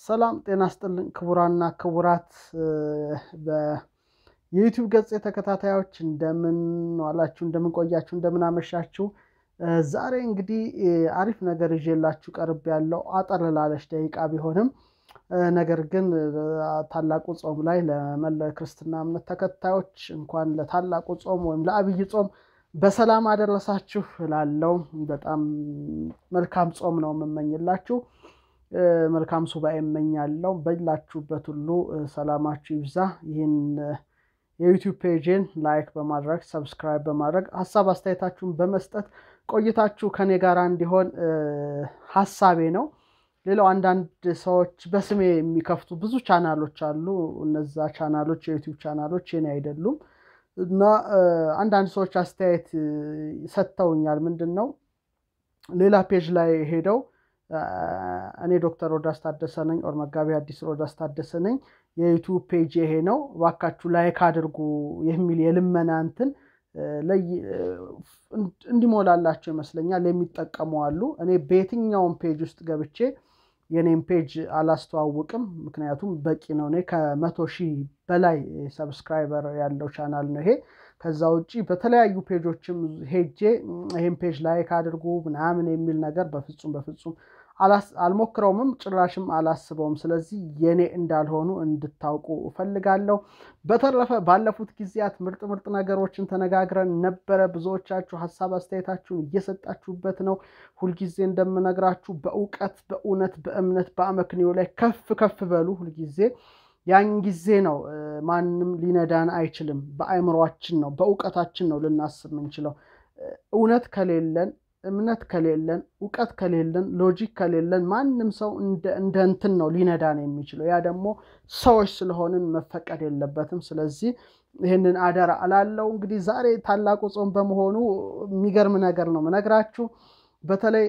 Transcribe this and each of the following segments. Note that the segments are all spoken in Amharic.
ሰላም ጤና ስጥልን ክቡራና ክቡራት የዩቲዩብ ገጽ ተከታታዮች እንደምን ዋላችሁ፣ እንደምን ቆያችሁ፣ እንደምን አመሻችሁ። ዛሬ እንግዲህ አሪፍ ነገር ይዤላችሁ ቀርብ ያለው አጠር ላለች ደቂቃ ቢሆንም ነገር ግን ታላቁ ጾም ላይ ለመላው የክርስትና እምነት ተከታዮች እንኳን ለታላቁ ጾም ወይም ለአብይ ጾም በሰላም አደረሳችሁ ላለው በጣም መልካም ጾም ነው የምመኝላችሁ። መልካም ሱባኤ እመኛለሁ። በላችሁበት ሁሉ ሰላማችሁ ይብዛ። ይህን የዩቲዩብ ፔጅን ላይክ በማድረግ ሰብስክራይብ በማድረግ ሀሳብ አስተያየታችሁን በመስጠት ቆይታችሁ ከኔ ጋር እንዲሆን ሀሳቤ ነው። ሌላው አንዳንድ ሰዎች በስሜ የሚከፍቱ ብዙ ቻናሎች አሉ። እነዛ ቻናሎች የዩቲዩብ ቻናሎች የኔ አይደሉም እና አንዳንድ ሰዎች አስተያየት ሰጥተውኛል። ምንድን ነው ሌላ ፔጅ ላይ ሄደው እኔ ዶክተር ሮዳስ ታደሰ ነኝ፣ ኦር መጋቢ አዲስ ሮዳስ ታደሰ ነኝ፣ የዩቱብ ፔጅ ይሄ ነው፣ እባካችሁ ላይክ አድርጉ የሚል የልመና እንትን እንዲሞላላቸው ይመስለኛል የሚጠቀሙ አሉ። እኔ በየትኛውም ፔጅ ውስጥ ገብቼ የኔም ፔጅ አላስተዋውቅም፣ ምክንያቱም በቂ ነው። እኔ ከመቶ ሺህ በላይ ሰብስክራይበር ያለው ቻናል ነው ይሄ። ከዛ ውጭ በተለያዩ ፔጆችም ሄጄ ይህን ፔጅ ላይክ አድርጉ ምናምን የሚል ነገር በፍጹም በፍጹም አልሞክረውምም ጭራሽም አላስበውም። ስለዚህ የኔ እንዳልሆኑ እንድታውቁ እፈልጋለሁ። በተረፈ ባለፉት ጊዜያት ምርጥ ምርጥ ነገሮችን ተነጋግረን ነበረ። ብዙዎቻችሁ ሀሳብ አስተያየታችሁን እየሰጣችሁበት ነው። ሁልጊዜ እንደምነግራችሁ በእውቀት በእውነት በእምነት በአመክንዮ ላይ ከፍ ከፍ በሉ ሁልጊዜ ያን ጊዜ ነው ማንም ሊነዳን አይችልም። በአእምሯችን ነው በእውቀታችን ነው ልናስብ የምንችለው። እውነት ከሌለን እምነት ከሌለን እውቀት ከሌለን ሎጂክ ከሌለን ማንም ሰው እንደ እንትን ነው ሊነዳን የሚችለው። ያ ደግሞ ሰዎች ስለሆንን መፈቀድ የለበትም። ስለዚህ ይህንን አደራ እላለሁ። እንግዲህ ዛሬ ታላቁ ጾም በመሆኑ የሚገርም ነገር ነው ምነግራችሁ። በተለይ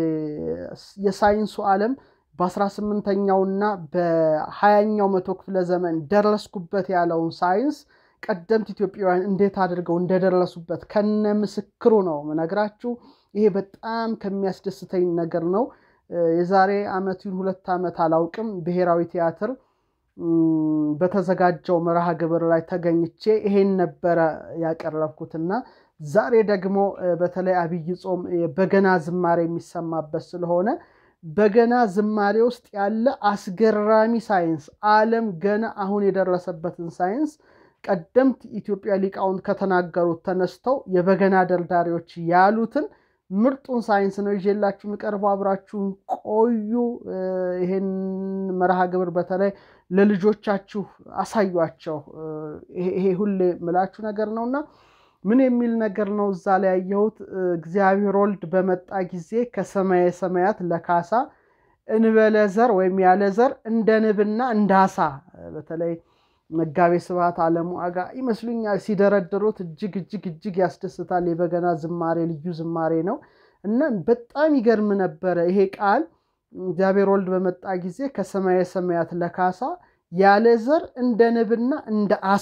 የሳይንሱ ዓለም በአስራ ስምንተኛውና በሀያኛው መቶ ክፍለ ዘመን ደረስኩበት ያለውን ሳይንስ ቀደምት ኢትዮጵያውያን እንዴት አድርገው እንደደረሱበት ከነ ምስክሩ ነው ምነግራችሁ። ይሄ በጣም ከሚያስደስተኝ ነገር ነው። የዛሬ ዓመቱን ሁለት ዓመት አላውቅም ብሔራዊ ቲያትር በተዘጋጀው መርሃ ግብር ላይ ተገኝቼ ይሄን ነበረ ያቀረብኩትና ዛሬ ደግሞ በተለይ አብይ ጾም በገና ዝማሬ የሚሰማበት ስለሆነ በገና ዝማሬ ውስጥ ያለ አስገራሚ ሳይንስ ዓለም ገና አሁን የደረሰበትን ሳይንስ ቀደምት ኢትዮጵያ ሊቃውንት ከተናገሩት ተነስተው የበገና ደርዳሪዎች ያሉትን ምርጡን ሳይንስ ነው ይዤላችሁ የሚቀርበው። አብራችሁን ቆዩ። ይሄን መርሃ ግብር በተለይ ለልጆቻችሁ አሳዩቸው። ይሄ ሁሌ ምላችሁ ነገር ነውና ምን የሚል ነገር ነው እዛ ላይ ያየሁት? እግዚአብሔር ወልድ በመጣ ጊዜ ከሰማየ ሰማያት ለካሳ እንበለ ዘር ወይም ያለ ዘር እንደ ንብና እንደ አሳ በተለይ መጋቤ ስብሐት አለሙ አጋ ይመስሉኛል ሲደረድሩት እጅግ እጅግ እጅግ ያስደስታል። የበገና ዝማሬ ልዩ ዝማሬ ነው እና በጣም ይገርም ነበረ ይሄ ቃል እግዚአብሔር ወልድ በመጣ ጊዜ ከሰማየ ሰማያት ለካሳ ያለ ዘር እንደ ንብና እንደ አሳ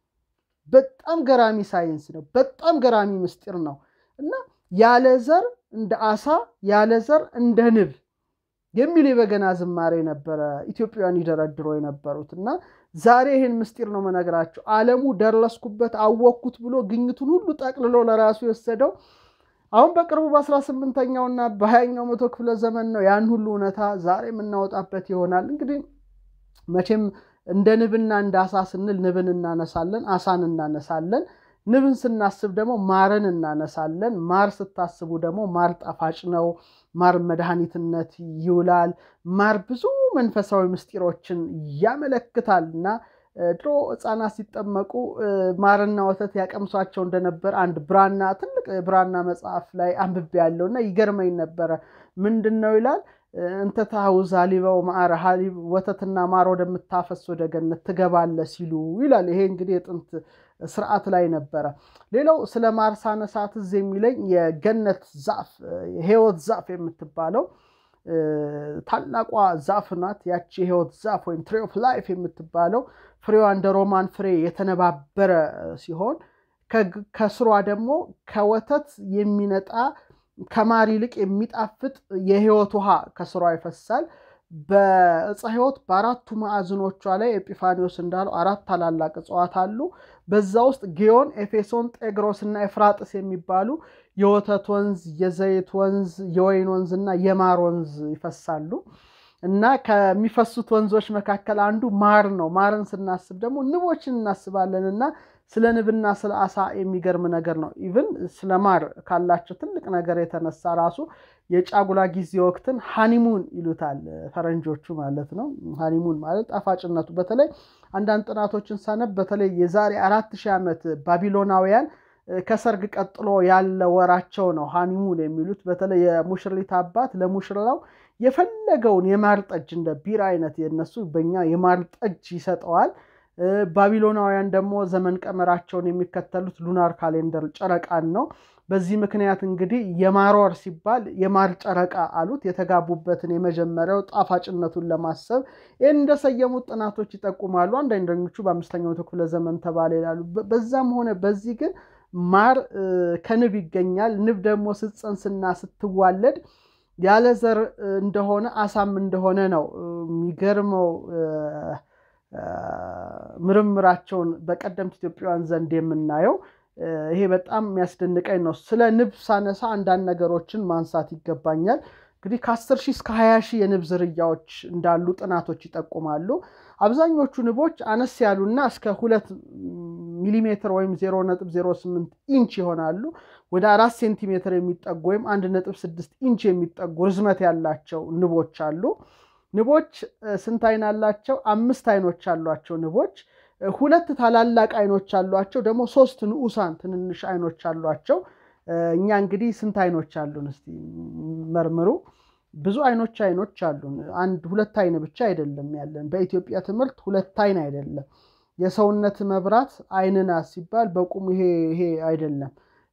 በጣም ገራሚ ሳይንስ ነው። በጣም ገራሚ ምስጢር ነው እና ያለ ዘር እንደ አሳ ያለ ዘር እንደ ንብ የሚል የበገና ዝማሬ ነበረ ኢትዮጵያውያን ይደረድሮ የነበሩት እና ዛሬ ይህን ምስጢር ነው መነግራቸው። ዓለሙ ደረስኩበት አወቅኩት ብሎ ግኝቱን ሁሉ ጠቅልሎ ለራሱ የወሰደው አሁን በቅርቡ በአስራ ስምንተኛውና በሀያኛው መቶ ክፍለ ዘመን ነው። ያን ሁሉ እውነታ ዛሬ የምናወጣበት ይሆናል። እንግዲህ መቼም እንደ ንብና እንደ አሳ ስንል ንብን እናነሳለን፣ አሳን እናነሳለን። ንብን ስናስብ ደግሞ ማርን እናነሳለን። ማር ስታስቡ ደግሞ ማር ጣፋጭ ነው። ማር መድኃኒትነት ይውላል። ማር ብዙ መንፈሳዊ ምስጢሮችን ያመለክታል እና ድሮ ሕፃናት ሲጠመቁ ማርና ወተት ያቀምሷቸው እንደነበር አንድ ብራና ትልቅ ብራና መጽሐፍ ላይ አንብቤ ያለው እና ይገርመኝ ነበረ። ምንድን ነው ይላል እንተ ታውዛ ሊበው ማዕረ ሀሊብ ወተትና ማር ወደምታፈስ ወደ ገነት ትገባለ ሲሉ ይላል። ይሄ እንግዲህ የጥንት ስርዓት ላይ ነበረ። ሌላው ስለ ማር ሳነሳ ትዝ የሚለኝ የገነት ዛፍ የህይወት ዛፍ የምትባለው ታላቋ ዛፍ ናት። ያቺ የህይወት ዛፍ ወይም ትሪ ኦፍ ላይፍ የምትባለው ፍሬዋ እንደ ሮማን ፍሬ የተነባበረ ሲሆን ከስሯ ደግሞ ከወተት የሚነጣ ከማር ይልቅ የሚጣፍጥ የህይወት ውሃ ከስሯ ይፈሳል። በዕፀ ሕይወት በአራቱ ማዕዝኖቿ ላይ ኤጲፋኒዎስ እንዳለው አራት ታላላቅ እጽዋት አሉ። በዛ ውስጥ ጊዮን፣ ኤፌሶን፣ ጤግሮስ እና ኤፍራጥስ የሚባሉ የወተት ወንዝ፣ የዘይት ወንዝ፣ የወይን ወንዝ እና የማር ወንዝ ይፈሳሉ እና ከሚፈሱት ወንዞች መካከል አንዱ ማር ነው። ማርን ስናስብ ደግሞ ንቦችን እናስባለን እና ስለ ንብና ስለ አሳ የሚገርም ነገር ነው። ኢቭን ስለ ማር ካላቸው ትልቅ ነገር የተነሳ ራሱ የጫጉላ ጊዜ ወቅትን ሃኒሙን ይሉታል ፈረንጆቹ ማለት ነው። ሃኒሙን ማለት ጣፋጭነቱ በተለይ አንዳንድ ጥናቶችን ሳነብ በተለይ የዛሬ አራት ሺህ ዓመት ባቢሎናውያን ከሰርግ ቀጥሎ ያለ ወራቸው ነው ሃኒሙን የሚሉት። በተለይ የሙሽሪት አባት ለሙሽራው የፈለገውን የማር ጠጅ እንደ ቢራ አይነት የነሱ በኛ የማር ጠጅ ይሰጠዋል። ባቢሎናውያን ደግሞ ዘመን ቀመራቸውን የሚከተሉት ሉናር ካሌንደር ጨረቃን ነው። በዚህ ምክንያት እንግዲህ የማር ወር ሲባል የማር ጨረቃ አሉት። የተጋቡበትን የመጀመሪያው ጣፋጭነቱን ለማሰብ ይህን እንደሰየሙት ጥናቶች ይጠቁማሉ። አንዳንደኞቹ በአምስተኛው መቶ ክፍለ ዘመን ተባለ ይላሉ። በዛም ሆነ በዚህ ግን ማር ከንብ ይገኛል። ንብ ደግሞ ስትፀንስና ስትዋለድ ያለ ዘር እንደሆነ አሳም እንደሆነ ነው የሚገርመው ምርምራቸውን በቀደምት ኢትዮጵያውያን ዘንድ የምናየው ይሄ በጣም የሚያስደንቀኝ ነው። ስለ ንብ ሳነሳ አንዳንድ ነገሮችን ማንሳት ይገባኛል። እንግዲህ ከ10 ሺህ እስከ 20 ሺህ የንብ ዝርያዎች እንዳሉ ጥናቶች ይጠቁማሉ። አብዛኞቹ ንቦች አነስ ያሉና እስከ ሁለት ሚሊሜትር ወይም 0.08 ኢንች ይሆናሉ። ወደ አራት ሴንቲሜትር የሚጠጉ ወይም 1.6 ኢንች የሚጠጉ ርዝመት ያላቸው ንቦች አሉ። ንቦች ስንት አይን አላቸው? አምስት አይኖች አሏቸው ንቦች። ሁለት ታላላቅ አይኖች አሏቸው። ደግሞ ሶስት ንዑሳን ትንንሽ አይኖች አሏቸው። እኛ እንግዲህ ስንት አይኖች አሉን? እስቲ መርምሩ። ብዙ አይኖች አይኖች አሉን። አንድ ሁለት አይን ብቻ አይደለም ያለን። በኢትዮጵያ ትምህርት ሁለት አይን አይደለም። የሰውነት መብራት አይን ናት ሲባል በቁሙ ይሄ ይሄ አይደለም።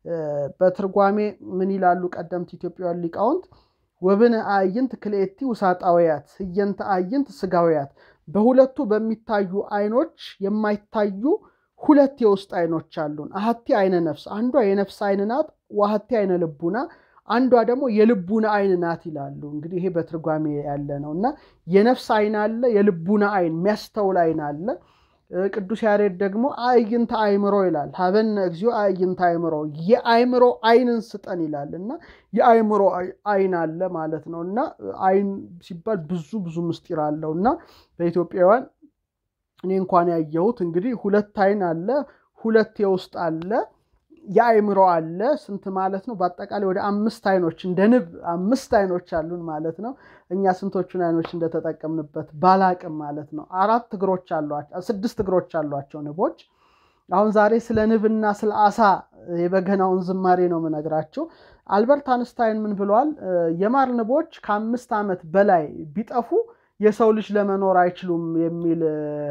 በትርጓሜ ምን ይላሉ ቀደምት ኢትዮጵያውያን ሊቃውንት? ወብነ አዕይንት ክልኤቲ ውሳጣውያት ህየንተ አዕይንት ስጋውያት በሁለቱ በሚታዩ አይኖች የማይታዩ ሁለት የውስጥ አይኖች አሉን። አሐቲ አይነ ነፍስ፣ አንዷ የነፍስ አይን ናት። ወአሐቲ አይነ ልቡና፣ አንዷ ደግሞ የልቡና አይን ናት ይላሉ። እንግዲህ ይሄ በትርጓሜ ያለ ነው እና የነፍስ አይን አለ፣ የልቡና አይን የሚያስተውል አይን አለ። ቅዱስ ያሬድ ደግሞ አዕይንተ አእምሮ ይላል። ሀበነ እግዚኦ አዕይንተ አእምሮ የአእምሮ አይንን ስጠን ይላል እና የአእምሮ አይን አለ ማለት ነው እና አይን ሲባል ብዙ ብዙ ምስጢር አለው እና በኢትዮጵያውያን እኔ እንኳን ያየሁት እንግዲህ ሁለት አይን አለ፣ ሁለት የውስጥ አለ፣ የአእምሮ አለ። ስንት ማለት ነው? በአጠቃላይ ወደ አምስት አይኖች እንደ ንብ አምስት አይኖች አሉን ማለት ነው። እኛ ስንቶቹን አይኖች እንደተጠቀምንበት ባላቅም ማለት ነው። አራት እግሮች አሏቸው፣ ስድስት እግሮች አሏቸው ንቦች። አሁን ዛሬ ስለ ንብና ስለ አሳ የበገናውን ዝማሬ ነው የምነግራቸው። አልበርት አንስታይን ምን ብለዋል? የማር ንቦች ከአምስት ዓመት በላይ ቢጠፉ የሰው ልጅ ለመኖር አይችሉም የሚል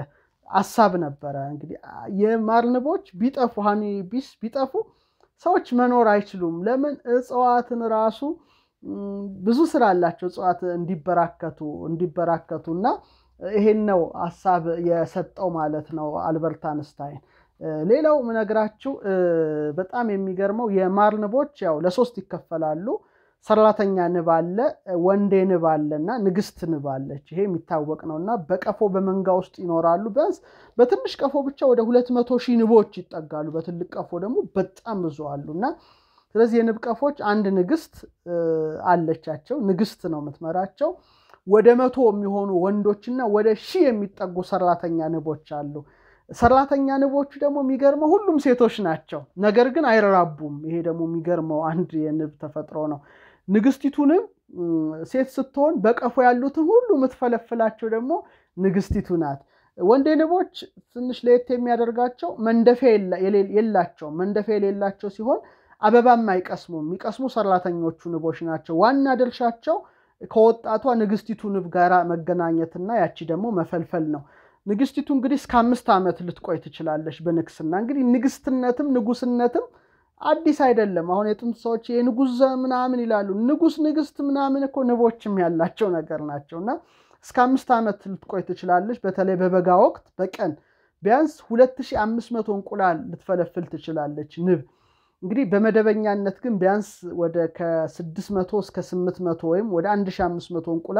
አሳብ ነበረ። እንግዲህ የማር ንቦች ቢጠፉ ሃኒ ቢስ ቢጠፉ ሰዎች መኖር አይችሉም። ለምን? እጽዋትን ራሱ ብዙ ስራ አላቸው እጽዋት እንዲበራከቱ እንዲበራከቱ እና ይሄን ነው ሀሳብ የሰጠው ማለት ነው አልበርት አንስታይን። ሌላው ምነግራችሁ በጣም የሚገርመው የማር ንቦች ያው ለሶስት ይከፈላሉ። ሰራተኛ ንብ አለ፣ ወንዴ ንብ አለ እና ንግስት ንብ አለች። ይሄ የሚታወቅ ነው እና በቀፎ በመንጋ ውስጥ ይኖራሉ። ቢያንስ በትንሽ ቀፎ ብቻ ወደ ሁለት መቶ ሺህ ንቦች ይጠጋሉ። በትልቅ ቀፎ ደግሞ በጣም ብዙ አሉ እና ስለዚህ የንብ ቀፎች አንድ ንግስት አለቻቸው። ንግስት ነው የምትመራቸው። ወደ መቶ የሚሆኑ ወንዶችና ወደ ሺህ የሚጠጉ ሰራተኛ ንቦች አሉ። ሰራተኛ ንቦቹ ደግሞ የሚገርመው ሁሉም ሴቶች ናቸው፣ ነገር ግን አይራቡም። ይሄ ደግሞ የሚገርመው አንድ የንብ ተፈጥሮ ነው። ንግስቲቱ ንብ ሴት ስትሆን በቀፎ ያሉትን ሁሉ የምትፈለፍላቸው ደግሞ ንግስቲቱ ናት። ወንዴ ንቦች ትንሽ ለየት የሚያደርጋቸው መንደፊያ የላቸውም። መንደፊያ የሌላቸው ሲሆን አበባም አይቀስሙም። የሚቀስሙ ሰራተኞቹ ንቦች ናቸው። ዋና ድርሻቸው ከወጣቷ ንግስቲቱ ንብ ጋር መገናኘትና ያቺ ደግሞ መፈልፈል ነው። ንግስቲቱ እንግዲህ እስከ አምስት ዓመት ልትቆይ ትችላለች በንግስና። እንግዲህ ንግስትነትም ንጉስነትም አዲስ አይደለም። አሁን የጥንት ሰዎች የንጉስ ምናምን ይላሉ። ንጉስ ንግስት ምናምን እኮ ንቦችም ያላቸው ነገር ናቸው እና እስከ አምስት ዓመት ልትቆይ ትችላለች። በተለይ በበጋ ወቅት በቀን ቢያንስ 2500 እንቁላል ልትፈለፍል ትችላለች ንብ። እንግዲህ በመደበኛነት ግን ቢያንስ ወደ ከ600 እስከ 800 ወይም ወደ 1500 እንቁላል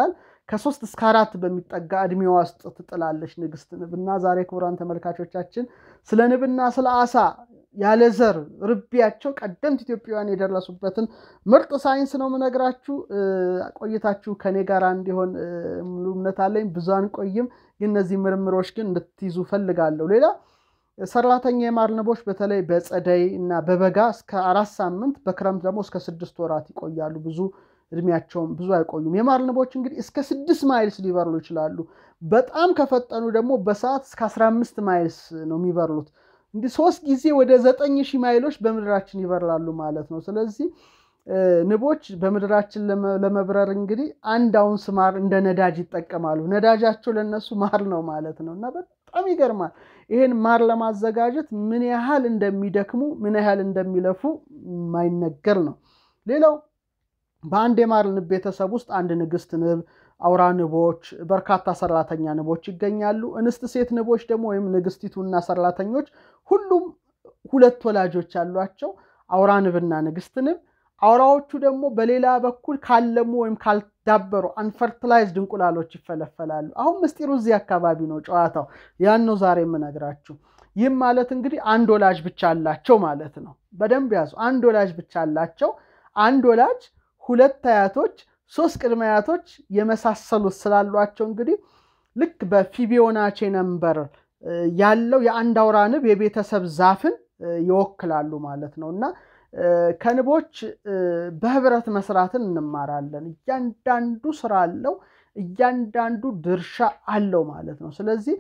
ከሶስት እስከ አራት በሚጠጋ እድሜዋ ውስጥ ትጥላለች ንግስት ንብ እና ዛሬ ክቡራን ተመልካቾቻችን ስለ ንብና ስለ አሳ ያለ ዘር ርቢያቸው ቀደምት ኢትዮጵያውያን የደረሱበትን ምርጥ ሳይንስ ነው የምነግራችሁ። ቆይታችሁ ከኔ ጋር እንዲሆን ሙሉ እምነት አለኝ። ብዙ አንቆይም፣ ግን እነዚህ ምርምሮች ግን እንድትይዙ ፈልጋለሁ። ሌላ ሰራተኛ የማር ንቦች በተለይ በጸደይ እና በበጋ እስከ አራት ሳምንት በክረምት ደግሞ እስከ ስድስት ወራት ይቆያሉ። ብዙ እድሜያቸውም ብዙ አይቆዩም። የማር ንቦች እንግዲህ እስከ ስድስት ማይልስ ሊበርሉ ይችላሉ። በጣም ከፈጠኑ ደግሞ በሰዓት እስከ አስራ አምስት ማይልስ ነው የሚበርሉት። እንዲህ ሶስት ጊዜ ወደ ዘጠኝ ሺህ ማይሎች በምድራችን ይበርላሉ ማለት ነው። ስለዚህ ንቦች በምድራችን ለመብረር እንግዲህ አንድ አውንስ ማር እንደ ነዳጅ ይጠቀማሉ። ነዳጃቸው ለነሱ ማር ነው ማለት ነው እና በጣም ይገርማል። ይሄን ማር ለማዘጋጀት ምን ያህል እንደሚደክሙ ምን ያህል እንደሚለፉ የማይነገር ነው። ሌላው በአንድ የማር ንብ ቤተሰብ ውስጥ አንድ ንግስት ንብ፣ አውራ ንቦች፣ በርካታ ሰራተኛ ንቦች ይገኛሉ። እንስት ሴት ንቦች ደግሞ ወይም ንግስቲቱና ሰራተኞች ሁሉም ሁለት ወላጆች አሏቸው፣ አውራ ንብና ንግስት ንብ። አውራዎቹ ደግሞ በሌላ በኩል ካለሙ ወይም ካልዳበሩ አንፈርትላይዝድ እንቁላሎች ይፈለፈላሉ። አሁን ምስጢሩ እዚህ አካባቢ ነው ጨዋታው። ያን ነው ዛሬ የምነግራችሁ። ይህም ማለት እንግዲህ አንድ ወላጅ ብቻ አላቸው ማለት ነው። በደንብ ያዙ። አንድ ወላጅ ብቻ አላቸው። አንድ ወላጅ ሁለት አያቶች፣ ሶስት ቅድመ አያቶች የመሳሰሉት ስላሏቸው እንግዲህ ልክ በፊቢዮናቼ ነምበር ያለው የአንድ አውራ ንብ የቤተሰብ ዛፍን ይወክላሉ ማለት ነው እና ከንቦች በህብረት መስራትን እንማራለን። እያንዳንዱ ስራ አለው፣ እያንዳንዱ ድርሻ አለው ማለት ነው። ስለዚህ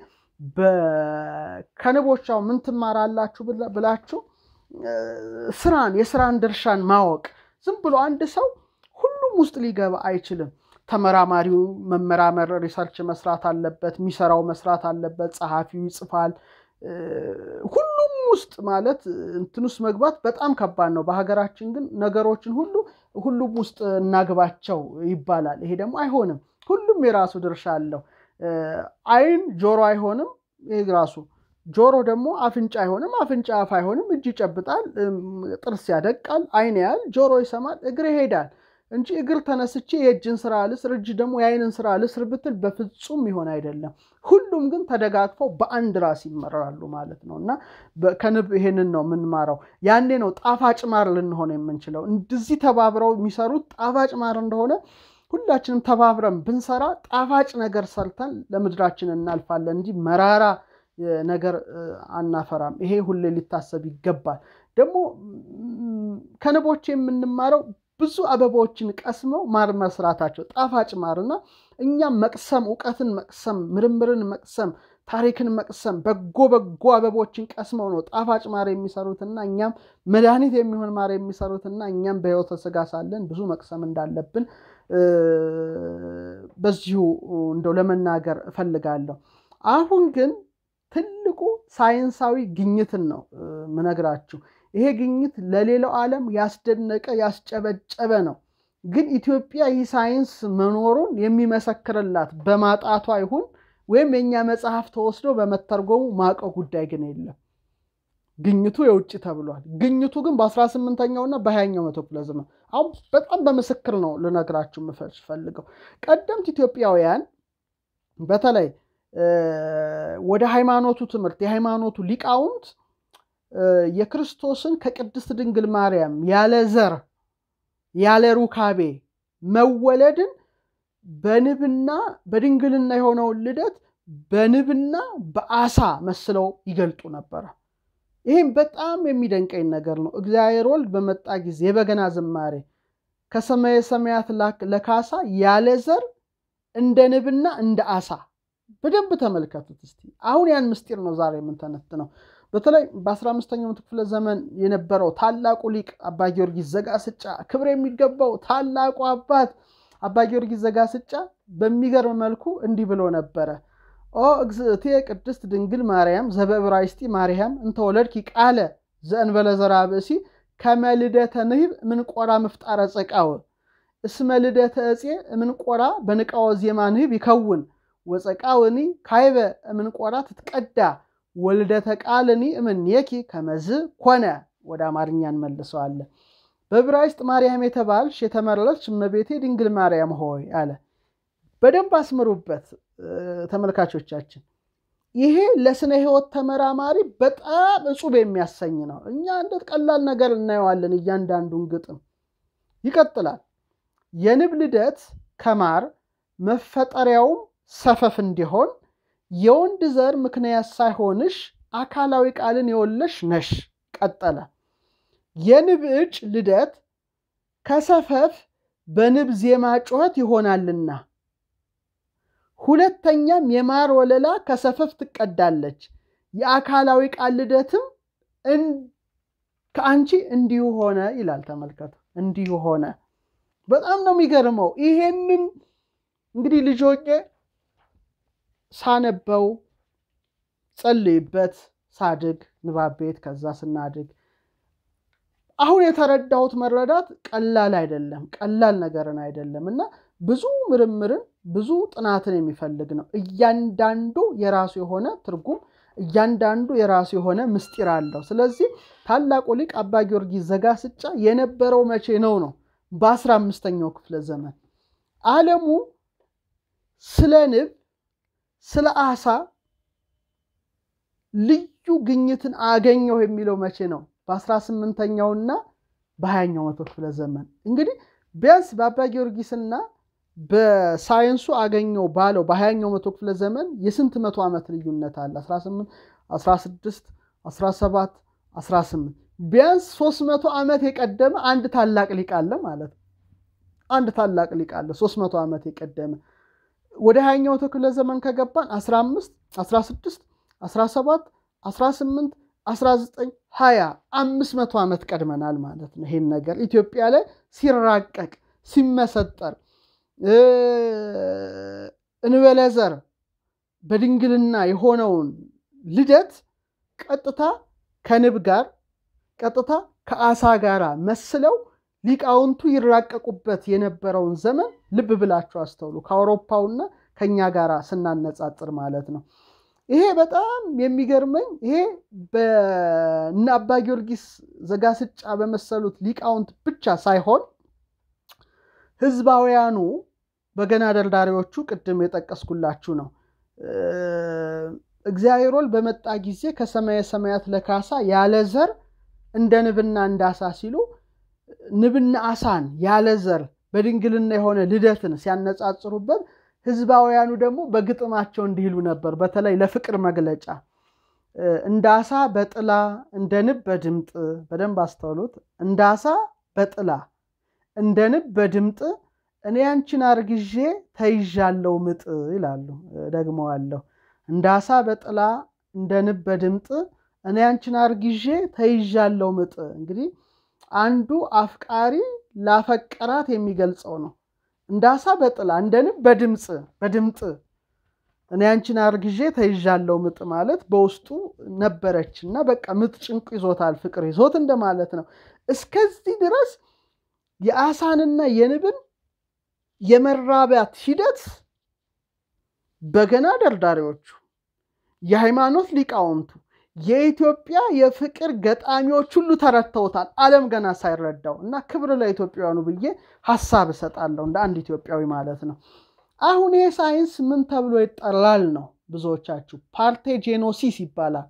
ከንቦች አሁን ምን ትማራላችሁ ብላችሁ ስራን የስራን ድርሻን ማወቅ ዝም ብሎ አንድ ሰው ሁሉም ውስጥ ሊገባ አይችልም። ተመራማሪው መመራመር ሪሰርች መስራት አለበት፣ የሚሰራው መስራት አለበት፣ ጸሐፊው ይጽፋል። ሁሉም ውስጥ ማለት እንትን ውስጥ መግባት በጣም ከባድ ነው። በሀገራችን ግን ነገሮችን ሁሉ ሁሉም ውስጥ እናግባቸው ይባላል። ይሄ ደግሞ አይሆንም። ሁሉም የራሱ ድርሻ አለው። አይን ጆሮ አይሆንም። ይህ ራሱ ጆሮ ደግሞ አፍንጫ አይሆንም። አፍንጫ አፍ አይሆንም። እጅ ይጨብጣል፣ ጥርስ ያደቃል፣ አይን ያያል፣ ጆሮ ይሰማል፣ እግር ይሄዳል እንጂ እግር ተነስቼ የእጅን ስራ ልስር፣ እጅ ደግሞ የአይንን ስራ ልስር ብትል በፍጹም ይሆን አይደለም። ሁሉም ግን ተደጋግፈው በአንድ ራስ ይመራሉ ማለት ነው። እና ከንብ ይሄንን ነው የምንማረው። ያኔ ነው ጣፋጭ ማር ልንሆን የምንችለው። እንደዚህ ተባብረው የሚሰሩት ጣፋጭ ማር እንደሆነ ሁላችንም ተባብረን ብንሰራ ጣፋጭ ነገር ሰርተን ለምድራችን እናልፋለን እንጂ መራራ ነገር አናፈራም። ይሄ ሁሌ ሊታሰብ ይገባል። ደግሞ ከንቦች የምንማረው ብዙ አበባዎችን ቀስመው ማር መስራታቸው ጣፋጭ ማርና እኛም መቅሰም፣ እውቀትን መቅሰም፣ ምርምርን መቅሰም፣ ታሪክን መቅሰም በጎ በጎ አበቦችን ቀስመው ነው ጣፋጭ ማር የሚሰሩትና እኛም መድኃኒት የሚሆን ማር የሚሰሩትና እኛም በሕይወተ ሥጋ ሳለን ብዙ መቅሰም እንዳለብን በዚሁ እንደው ለመናገር እፈልጋለሁ። አሁን ግን ትልቁ ሳይንሳዊ ግኝትን ነው ምነግራችሁ። ይሄ ግኝት ለሌላው ዓለም ያስደነቀ ያስጨበጨበ ነው። ግን ኢትዮጵያ ይህ ሳይንስ መኖሩን የሚመሰክርላት በማጣቷ ይሁን ወይም የእኛ መጽሐፍ ተወስዶ በመተርጎሙ ማቀው ጉዳይ ግን የለም። ግኝቱ የውጭ ተብሏል። ግኝቱ ግን በ18ኛውና በ20ኛው መቶ ክፍለ ዘመን አሁን በጣም በምስክር ነው ልነግራችሁ የምፈልገው። ቀደምት ኢትዮጵያውያን በተለይ ወደ ሃይማኖቱ ትምህርት የሃይማኖቱ ሊቃውንት የክርስቶስን ከቅድስት ድንግል ማርያም ያለ ዘር ያለ ሩካቤ መወለድን በንብና በድንግልና የሆነውን ልደት በንብና በአሳ መስለው ይገልጡ ነበረ። ይህም በጣም የሚደንቀኝ ነገር ነው። እግዚአብሔር ወልድ በመጣ ጊዜ የበገና ዝማሬ ከሰማየ ሰማያት ለካሳ ያለ ዘር እንደ ንብና እንደ አሳ በደንብ ተመልከቱት እስቲ። አሁን ያን ምስጢር ነው ዛሬ የምንተነትነው። በተለይ በ15ኛው ክፍለ ዘመን የነበረው ታላቁ ሊቅ አባ ጊዮርጊስ ዘጋስጫ ክብር የሚገባው ታላቁ አባት አባ ጊዮርጊስ ዘጋስጫ በሚገርም መልኩ እንዲህ ብሎ ነበረ። ኦ እግዝእቴ ቅድስት ድንግል ማርያም ዘበዕብራይስጢ ማርያም እንተወለድኪ ቃለ ዘእንበለ ዘርአ ብእሲ ከመ ልደተ ንህብ ምንቆራ ምፍጣረ ጸቃወ እስመ ልደተ ዕፄ ምንቆራ በንቃወ ዜማ ንህብ ይከውን ወፀቃውኒ ካይበ ምንቆራ ትትቀዳ ወልደተ ቃልኒ እምኔኪ ከመዝ ኮነ። ወደ አማርኛ እንመልሰዋለን። በዕብራይስጥ ማርያም የተባልሽ የተመረለች እመቤቴ ድንግል ማርያም ሆይ አለ። በደንብ አስምሩበት ተመልካቾቻችን። ይሄ ለስነ ህይወት ተመራማሪ በጣም እጹብ የሚያሰኝ ነው። እኛ እንደ ቀላል ነገር እናየዋለን እያንዳንዱን ግጥም። ይቀጥላል። የንብ ልደት ከማር መፈጠሪያውም ሰፈፍ እንዲሆን የወንድ ዘር ምክንያት ሳይሆንሽ አካላዊ ቃልን የወለሽ ነሽ። ቀጠለ። የንብ እጭ ልደት ከሰፈፍ በንብ ዜማ ጩኸት ይሆናልና ሁለተኛም የማር ወለላ ከሰፈፍ ትቀዳለች። የአካላዊ ቃል ልደትም ከአንቺ እንዲሁ ሆነ ይላል። ተመልከቱ፣ እንዲሁ ሆነ። በጣም ነው የሚገርመው። ይሄንን እንግዲህ ልጆቼ ሳነበው ጸልይበት ሳድግ ንባብ ቤት ከዛ ስናድግ አሁን የተረዳሁት መረዳት ቀላል አይደለም፣ ቀላል ነገርን አይደለም እና ብዙ ምርምርን ብዙ ጥናትን የሚፈልግ ነው። እያንዳንዱ የራሱ የሆነ ትርጉም፣ እያንዳንዱ የራሱ የሆነ ምስጢር አለው። ስለዚህ ታላቁ ሊቅ አባ ጊዮርጊስ ዘጋስጫ የነበረው መቼ ነው ነው በአስራ አምስተኛው ክፍለ ዘመን ዓለሙ ስለ ንብ ስለ አሳ ልዩ ግኝትን አገኘሁ የሚለው መቼ ነው? በአስራ ስምንተኛውና በሀያኛው መቶ ክፍለ ዘመን እንግዲህ ቢያንስ በአባ ጊዮርጊስና በሳይንሱ አገኘው ባለው በሀያኛው መቶ ክፍለ ዘመን የስንት መቶ ዓመት ልዩነት አለ? 18 16 17 18 ቢያንስ 300 ዓመት የቀደመ አንድ ታላቅ ሊቅ አለ ማለት ነው። አንድ ታላቅ ሊቅ አለ 300 ዓመት የቀደመ ወደ ሀያኛው መቶ ክፍለ ዘመን ከገባን 15 16 17 18 19 20 አምስት መቶ ዓመት ቀድመናል ማለት ነው። ይሄን ነገር ኢትዮጵያ ላይ ሲራቀቅ ሲመሰጠር እንበለዘር በድንግልና የሆነውን ልደት ቀጥታ ከንብ ጋር ቀጥታ ከአሳ ጋር መስለው ሊቃውንቱ ይራቀቁበት የነበረውን ዘመን ልብ ብላችሁ አስተውሉ። ከአውሮፓውና ከኛ ጋር ስናነጻጽር ማለት ነው። ይሄ በጣም የሚገርመኝ ይሄ በእነ አባ ጊዮርጊስ ዘጋስጫ በመሰሉት ሊቃውንት ብቻ ሳይሆን ህዝባውያኑ በገና ደርዳሪዎቹ ቅድም የጠቀስኩላችሁ ነው። እግዚአብሔር ወልድ በመጣ ጊዜ ከሰማየ ሰማያት ለካሳ ያለ ዘር እንደ ንብና እንደ አሳ ሲሉ ንብና አሳን ያለ ዘር በድንግልና የሆነ ልደትን ሲያነጻጽሩበት ህዝባውያኑ ደግሞ በግጥማቸው እንዲህ ይሉ ነበር። በተለይ ለፍቅር መግለጫ እንደ አሳ በጥላ እንደ ንብ በድምጥ በደንብ አስተውሉት። እንደ አሳ በጥላ እንደ ንብ በድምጥ እኔ አንቺን አርግዤ ተይዣለው ምጥ ይላሉ። ደግመዋለሁ። እንደ አሳ በጥላ እንደ ንብ በድምጥ እኔ አንቺን አርግዤ ተይዣለው ምጥ። እንግዲህ አንዱ አፍቃሪ ላፈቀራት የሚገልጸው ነው። እንደ አሳ በጥላ እንደ ንብ በድምፅ በድምጥ እኔ አንቺን አርግዤ ተይዣለው ምጥ ማለት በውስጡ ነበረች እና በቃ ምጥ ጭንቅ ይዞታል፣ ፍቅር ይዞት እንደማለት ነው። እስከዚህ ድረስ የአሳንና የንብን የመራቢያት ሂደት በገና ደርዳሪዎቹ፣ የሃይማኖት ሊቃውንቱ፣ የኢትዮጵያ የፍቅር ገጣሚዎች ሁሉ ተረድተውታል፣ ዓለም ገና ሳይረዳው እና ክብር ለኢትዮጵያውያኑ ብዬ ሀሳብ እሰጣለሁ እንደ አንድ ኢትዮጵያዊ ማለት ነው። አሁን ይሄ ሳይንስ ምን ተብሎ ይጠራል ነው? ብዙዎቻችሁ ፓርቴጄኖሲስ ይባላል።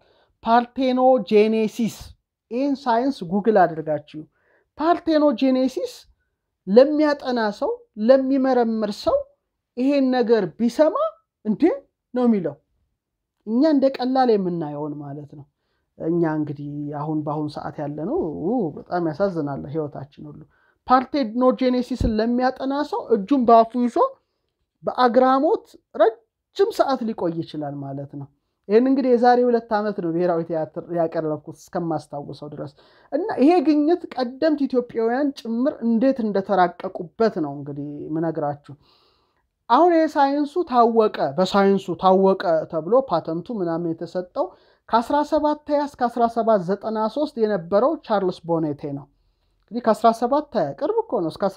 ፓርቴኖጄኔሲስ ይህን ሳይንስ ጉግል አድርጋችሁ ፓርቴኖጄኔሲስ ለሚያጠና ሰው ለሚመረምር ሰው ይሄን ነገር ቢሰማ እንዴ ነው የሚለው። እኛ እንደ ቀላል የምናየውን ማለት ነው። እኛ እንግዲህ አሁን በአሁኑ ሰዓት ያለ ነው በጣም ያሳዝናል ህይወታችን ሁሉ። ፓርቴኖጄኔሲስን ለሚያጠና ሰው እጁን በአፉ ይዞ በአግራሞት ረጅም ሰዓት ሊቆይ ይችላል ማለት ነው። ይህን እንግዲህ የዛሬ ሁለት ዓመት ነው ብሔራዊ ቲያትር ያቀረብኩት እስከማስታውሰው ድረስ እና ይሄ ግኝት ቀደምት ኢትዮጵያውያን ጭምር እንዴት እንደተራቀቁበት ነው እንግዲህ ምነግራችሁ። አሁን ይሄ ሳይንሱ ታወቀ፣ በሳይንሱ ታወቀ ተብሎ ፓተንቱ ምናምን የተሰጠው ከ17 እስከ 1793 የነበረው ቻርልስ ቦኔቴ ነው። እንግዲህ ከ17 ቅርብ እኮ ነው እስከ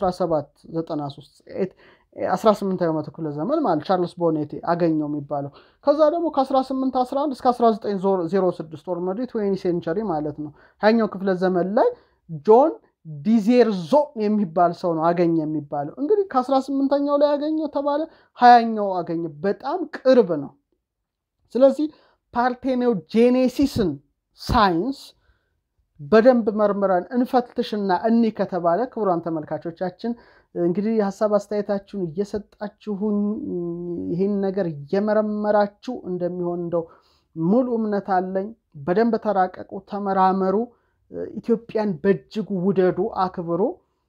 1793 18ኛው መቶ ክፍለ ዘመን ማለት ቻርልስ ቦኔቴ አገኘው የሚባለው። ከዛ ደግሞ ከ1811 እስከ 1906 ኦልሬዲ ትዌንቲ ሴንቸሪ ማለት ነው ሀያኛው ክፍለ ዘመን ላይ ጆን ዲዜርዞ የሚባል ሰው ነው አገኘ የሚባለው። እንግዲህ ከአስራ ስምንተኛው ላይ ያገኘው ተባለ ሀያኛው አገኘ። በጣም ቅርብ ነው። ስለዚህ ፓርቴኖጄኔሲስን ሳይንስ በደንብ መርምረን እንፈትሽና እኒ ከተባለ ክቡራን ተመልካቾቻችን እንግዲህ የሀሳብ አስተያየታችሁን እየሰጣችሁን ይህን ነገር እየመረመራችሁ እንደሚሆን እንደው ሙሉ እምነት አለኝ። በደንብ ተራቀቁ፣ ተመራመሩ፣ ኢትዮጵያን በእጅጉ ውደዱ፣ አክብሩ።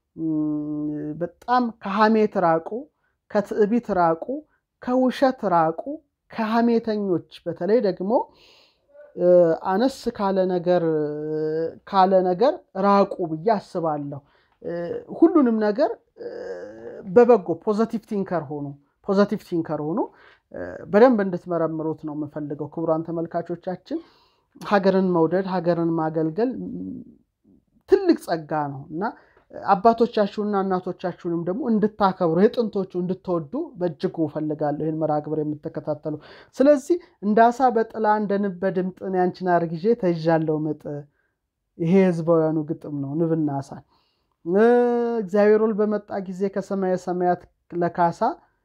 በጣም ከሐሜት ራቁ፣ ከትዕቢት ራቁ፣ ከውሸት ራቁ፣ ከሐሜተኞች በተለይ ደግሞ አነስ ካለ ነገር ካለ ነገር ራቁ ብዬ አስባለሁ። ሁሉንም ነገር በበጎ ፖዘቲቭ ቲንከር ሆኑ ፖዘቲቭ ቲንከር ሆኑ በደንብ እንድትመረምሩት ነው የምፈልገው። ክቡራን ተመልካቾቻችን ሀገርን መውደድ ሀገርን ማገልገል ትልቅ ጸጋ ነው እና አባቶቻችሁንና እናቶቻችሁንም ደግሞ እንድታከብሩ የጥንቶቹ እንድትወዱ በእጅጉ እፈልጋለሁ፣ ይህን መርሃ ግብር የምትከታተሉ። ስለዚህ እንደ አሳ በጥላ እንደ ንብ በድምጥ እኔ አንቺን አርግዤ ተይዣለሁ ምጥ። ይሄ ህዝባውያኑ ግጥም ነው። ንብና አሳ እግዚአብሔር ወልድ በመጣ ጊዜ ከሰማየ ሰማያት ለካሳ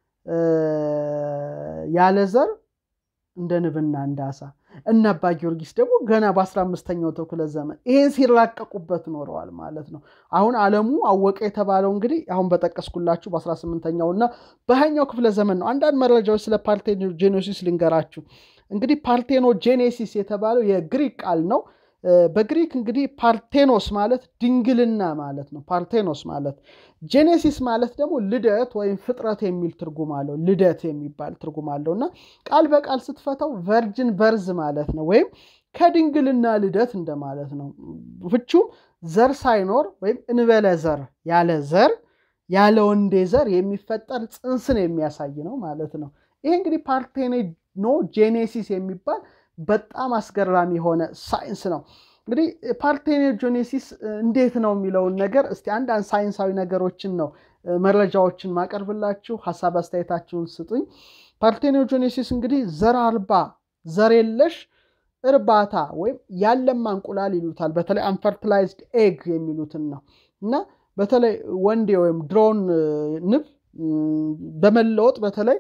ያለ ዘር እንደ ንብና እንደ አሳ እነ አባ ጊዮርጊስ ደግሞ ገና በአስራ አምስተኛው ክፍለ ዘመን ይሄን ሲራቀቁበት ኖረዋል ማለት ነው። አሁን ዓለሙ አወቀ የተባለው እንግዲህ አሁን በጠቀስኩላችሁ በአስራ ስምንተኛው እና በሀያኛው ክፍለ ዘመን ነው። አንዳንድ መረጃዎች ስለ ፓርቴኖጄኔሲስ ልንገራችሁ። እንግዲህ ፓርቴኖጄኔሲስ የተባለው የግሪክ ቃል ነው። በግሪክ እንግዲህ ፓርቴኖስ ማለት ድንግልና ማለት ነው። ፓርቴኖስ ማለት ጄኔሲስ ማለት ደግሞ ልደት ወይም ፍጥረት የሚል ትርጉም አለው። ልደት የሚባል ትርጉም አለው እና ቃል በቃል ስትፈታው ቨርጅን በርዝ ማለት ነው፣ ወይም ከድንግልና ልደት እንደማለት ነው። ፍቹም ዘር ሳይኖር ወይም እንበለ ዘር ያለ ዘር ያለ ወንዴ ዘር የሚፈጠር ጽንስን የሚያሳይ ነው ማለት ነው። ይሄ እንግዲህ ፓርቴኖ ጄኔሲስ የሚባል በጣም አስገራሚ የሆነ ሳይንስ ነው። እንግዲህ ፓርቴኖጄኔሲስ እንዴት ነው የሚለውን ነገር እስቲ አንዳንድ ሳይንሳዊ ነገሮችን ነው መረጃዎችን ማቀርብላችሁ። ሀሳብ አስተያየታችሁን ስጡኝ። ፓርቴኖጄኔሲስ እንግዲህ ዘር አልባ ዘር የለሽ እርባታ ወይም ያለማ እንቁላል ይሉታል። በተለይ አንፈርቲላይዝድ ኤግ የሚሉትን ነው እና በተለይ ወንዴ ወይም ድሮን ንብ በመለወጥ በተለይ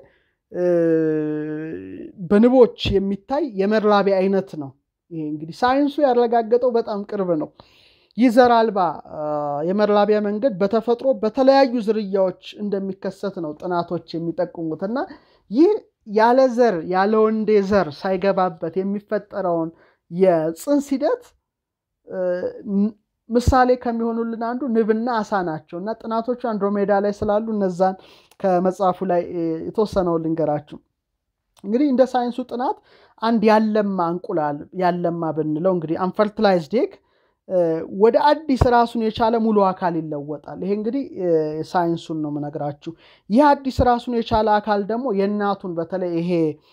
በንቦች የሚታይ የመራቢያ አይነት ነው። ይሄ እንግዲህ ሳይንሱ ያረጋገጠው በጣም ቅርብ ነው። ይህ ዘር አልባ የመራቢያ መንገድ በተፈጥሮ በተለያዩ ዝርያዎች እንደሚከሰት ነው ጥናቶች የሚጠቁሙት እና ይህ ያለ ዘር ያለ ወንዴ ዘር ሳይገባበት የሚፈጠረውን የፅንስ ሂደት ምሳሌ ከሚሆኑልን አንዱ ንብና አሳ ናቸው እና ጥናቶቹ አንድሮሜዳ ላይ ስላሉ እነዛን ከመጽሐፉ ላይ የተወሰነውን ልንገራችሁ። እንግዲህ እንደ ሳይንሱ ጥናት አንድ ያለማ እንቁላል ያለማ ብንለው እንግዲህ አንፈርቲላይዝድ ኤግ ወደ አዲስ ራሱን የቻለ ሙሉ አካል ይለወጣል። ይሄ እንግዲህ ሳይንሱን ነው የምነግራችሁ። ይህ አዲስ ራሱን የቻለ አካል ደግሞ የእናቱን በተለይ ይሄ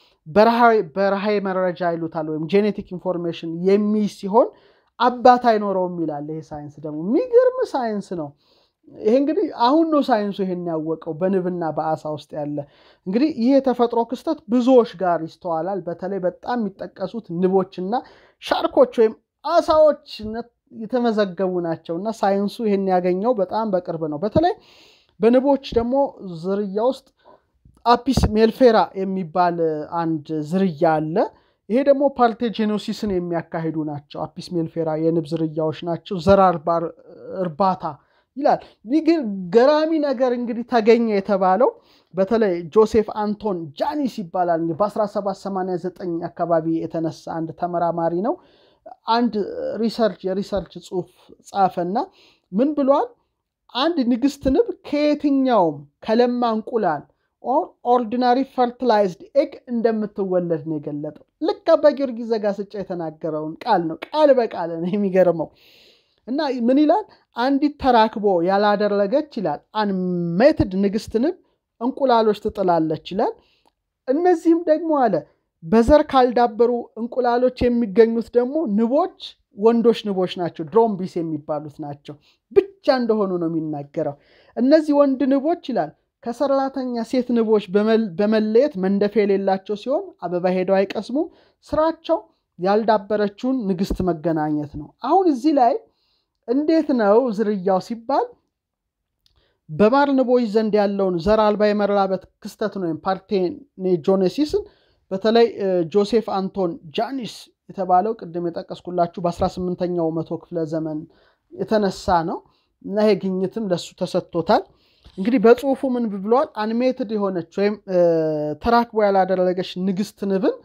በረሃዊ መረጃ ይሉታል ወይም ጄኔቲክ ኢንፎርሜሽን የሚይዝ ሲሆን አባት አይኖረውም ይላል። ይሄ ሳይንስ ደግሞ የሚገርም ሳይንስ ነው። ይሄ እንግዲህ አሁን ነው ሳይንሱ ይሄን ያወቀው በንብና በአሳ ውስጥ ያለ እንግዲህ ይህ የተፈጥሮ ክስተት ብዙዎች ጋር ይስተዋላል። በተለይ በጣም የሚጠቀሱት ንቦችና ሻርኮች ወይም አሳዎች የተመዘገቡ ናቸው እና ሳይንሱ ይሄን ያገኘው በጣም በቅርብ ነው። በተለይ በንቦች ደግሞ ዝርያ ውስጥ አፒስ ሜልፌራ የሚባል አንድ ዝርያ አለ። ይሄ ደግሞ ፓርቴኖጄኔሲስን የሚያካሂዱ ናቸው። አፒስ ሜልፌራ የንብ ዝርያዎች ናቸው። ዘር አልባ እርባታ ይላል። ይህ ገራሚ ነገር እንግዲህ ተገኘ የተባለው በተለይ ጆሴፍ አንቶን ጃኒስ ይባላል። በ1789 አካባቢ የተነሳ አንድ ተመራማሪ ነው። አንድ ሪሰርች የሪሰርች ጽሑፍ ጻፈና ምን ብሏል? አንድ ንግስት ንብ ከየትኛውም ከለማ እንቁላል ኦርዲናሪ ፈርቲላይዝድ ኤግ እንደምትወለድ ነው የገለጠው። ልክ አባ ጊዮርጊስ ዘጋስጫ የተናገረውን ቃል ነው ቃል በቃል ነው የሚገርመው። እና ምን ይላል? አንዲት ተራክቦ ያላደረገች ይላል አንሜትድ ንግስት ንብ እንቁላሎች ትጥላለች ይላል። እነዚህም ደግሞ አለ በዘር ካልዳበሩ እንቁላሎች የሚገኙት ደግሞ ንቦች ወንዶች ንቦች ናቸው፣ ድሮምቢስ የሚባሉት ናቸው ብቻ እንደሆኑ ነው የሚናገረው። እነዚህ ወንድ ንቦች ይላል ከሰራተኛ ሴት ንቦች በመለየት መንደፊያ የሌላቸው ሲሆን አበባ ሄደው አይቀስሙም። ስራቸው ያልዳበረችውን ንግስት መገናኘት ነው። አሁን እዚህ ላይ እንዴት ነው ዝርያው ሲባል በማር ንቦች ዘንድ ያለውን ዘር አልባ የመራባት ክስተትን ወይም ፓርቴኔጆኔሲስን በተለይ ጆሴፍ አንቶን ጃኒስ የተባለው ቅድም የጠቀስኩላችሁ በ18ኛው መቶ ክፍለ ዘመን የተነሳ ነው እና ይሄ ግኝትም ለሱ ተሰጥቶታል። እንግዲህ በጽሁፉ ምን ብለዋል? አንሜትድ የሆነች ወይም ተራክቦ ያላደረገች ንግስት ንብን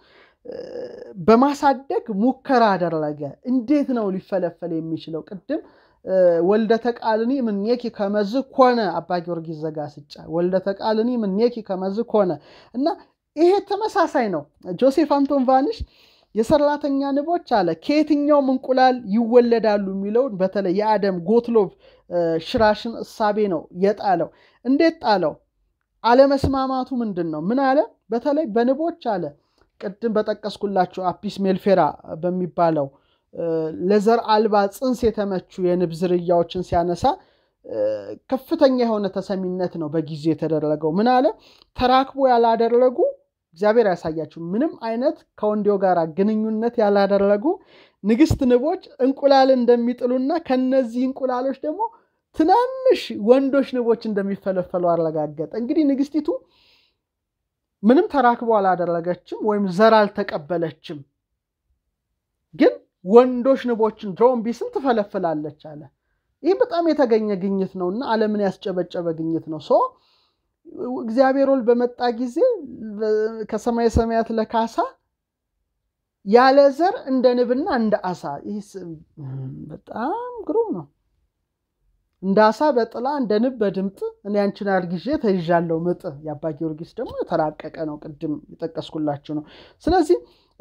በማሳደግ ሙከራ አደረገ። እንዴት ነው ሊፈለፈል የሚችለው? ቅድም ወልደ ተቃልኒ ምኔኪ ከመዝ ኮነ አባ ጊዮርጊስ ዘጋስጫ ወልደ ተቃልኒ ምኔኪ ከመዝ ኮነ እና ይሄ ተመሳሳይ ነው። ጆሴፍ አንቶን ቫኒሽ የሰራተኛ ንቦች አለ ከየትኛውም እንቁላል ይወለዳሉ የሚለውን በተለይ የአደም ጎትሎብ ሽራሽን እሳቤ ነው የጣለው። እንዴት ጣለው? አለመስማማቱ ምንድን ነው? ምን አለ? በተለይ በንቦች አለ ቅድም በጠቀስኩላቸው አፒስ ሜልፌራ በሚባለው ለዘር አልባ ጽንስ የተመቹ የንብ ዝርያዎችን ሲያነሳ ከፍተኛ የሆነ ተሰሚነት ነው በጊዜ የተደረገው። ምን አለ? ተራክቦ ያላደረጉ እግዚአብሔር ያሳያችሁ ምንም አይነት ከወንዴው ጋር ግንኙነት ያላደረጉ ንግስት ንቦች እንቁላል እንደሚጥሉና ከነዚህ እንቁላሎች ደግሞ ትናንሽ ወንዶች ንቦች እንደሚፈለፈሉ አረጋገጠ። እንግዲህ ንግስቲቱ ምንም ተራክቦ አላደረገችም ወይም ዘር አልተቀበለችም፣ ግን ወንዶች ንቦችን ድሮምቢስን ትፈለፍላለች አለ። ይህ በጣም የተገኘ ግኝት ነው እና ዓለምን ያስጨበጨበ ግኝት ነው። ሶ እግዚአብሔር ወልድ በመጣ ጊዜ ከሰማይ ሰማያት ለካሳ ያለ ዘር እንደ ንብና እንደ አሳ። ይህ በጣም ግሩም ነው። እንደ አሳ በጥላ እንደ ንብ በድምጥ እኔ አንቺን አርግዤ ተይዣለሁ ምጥ። የአባ ጊዮርጊስ ደግሞ የተራቀቀ ነው፣ ቅድም የጠቀስኩላችሁ ነው። ስለዚህ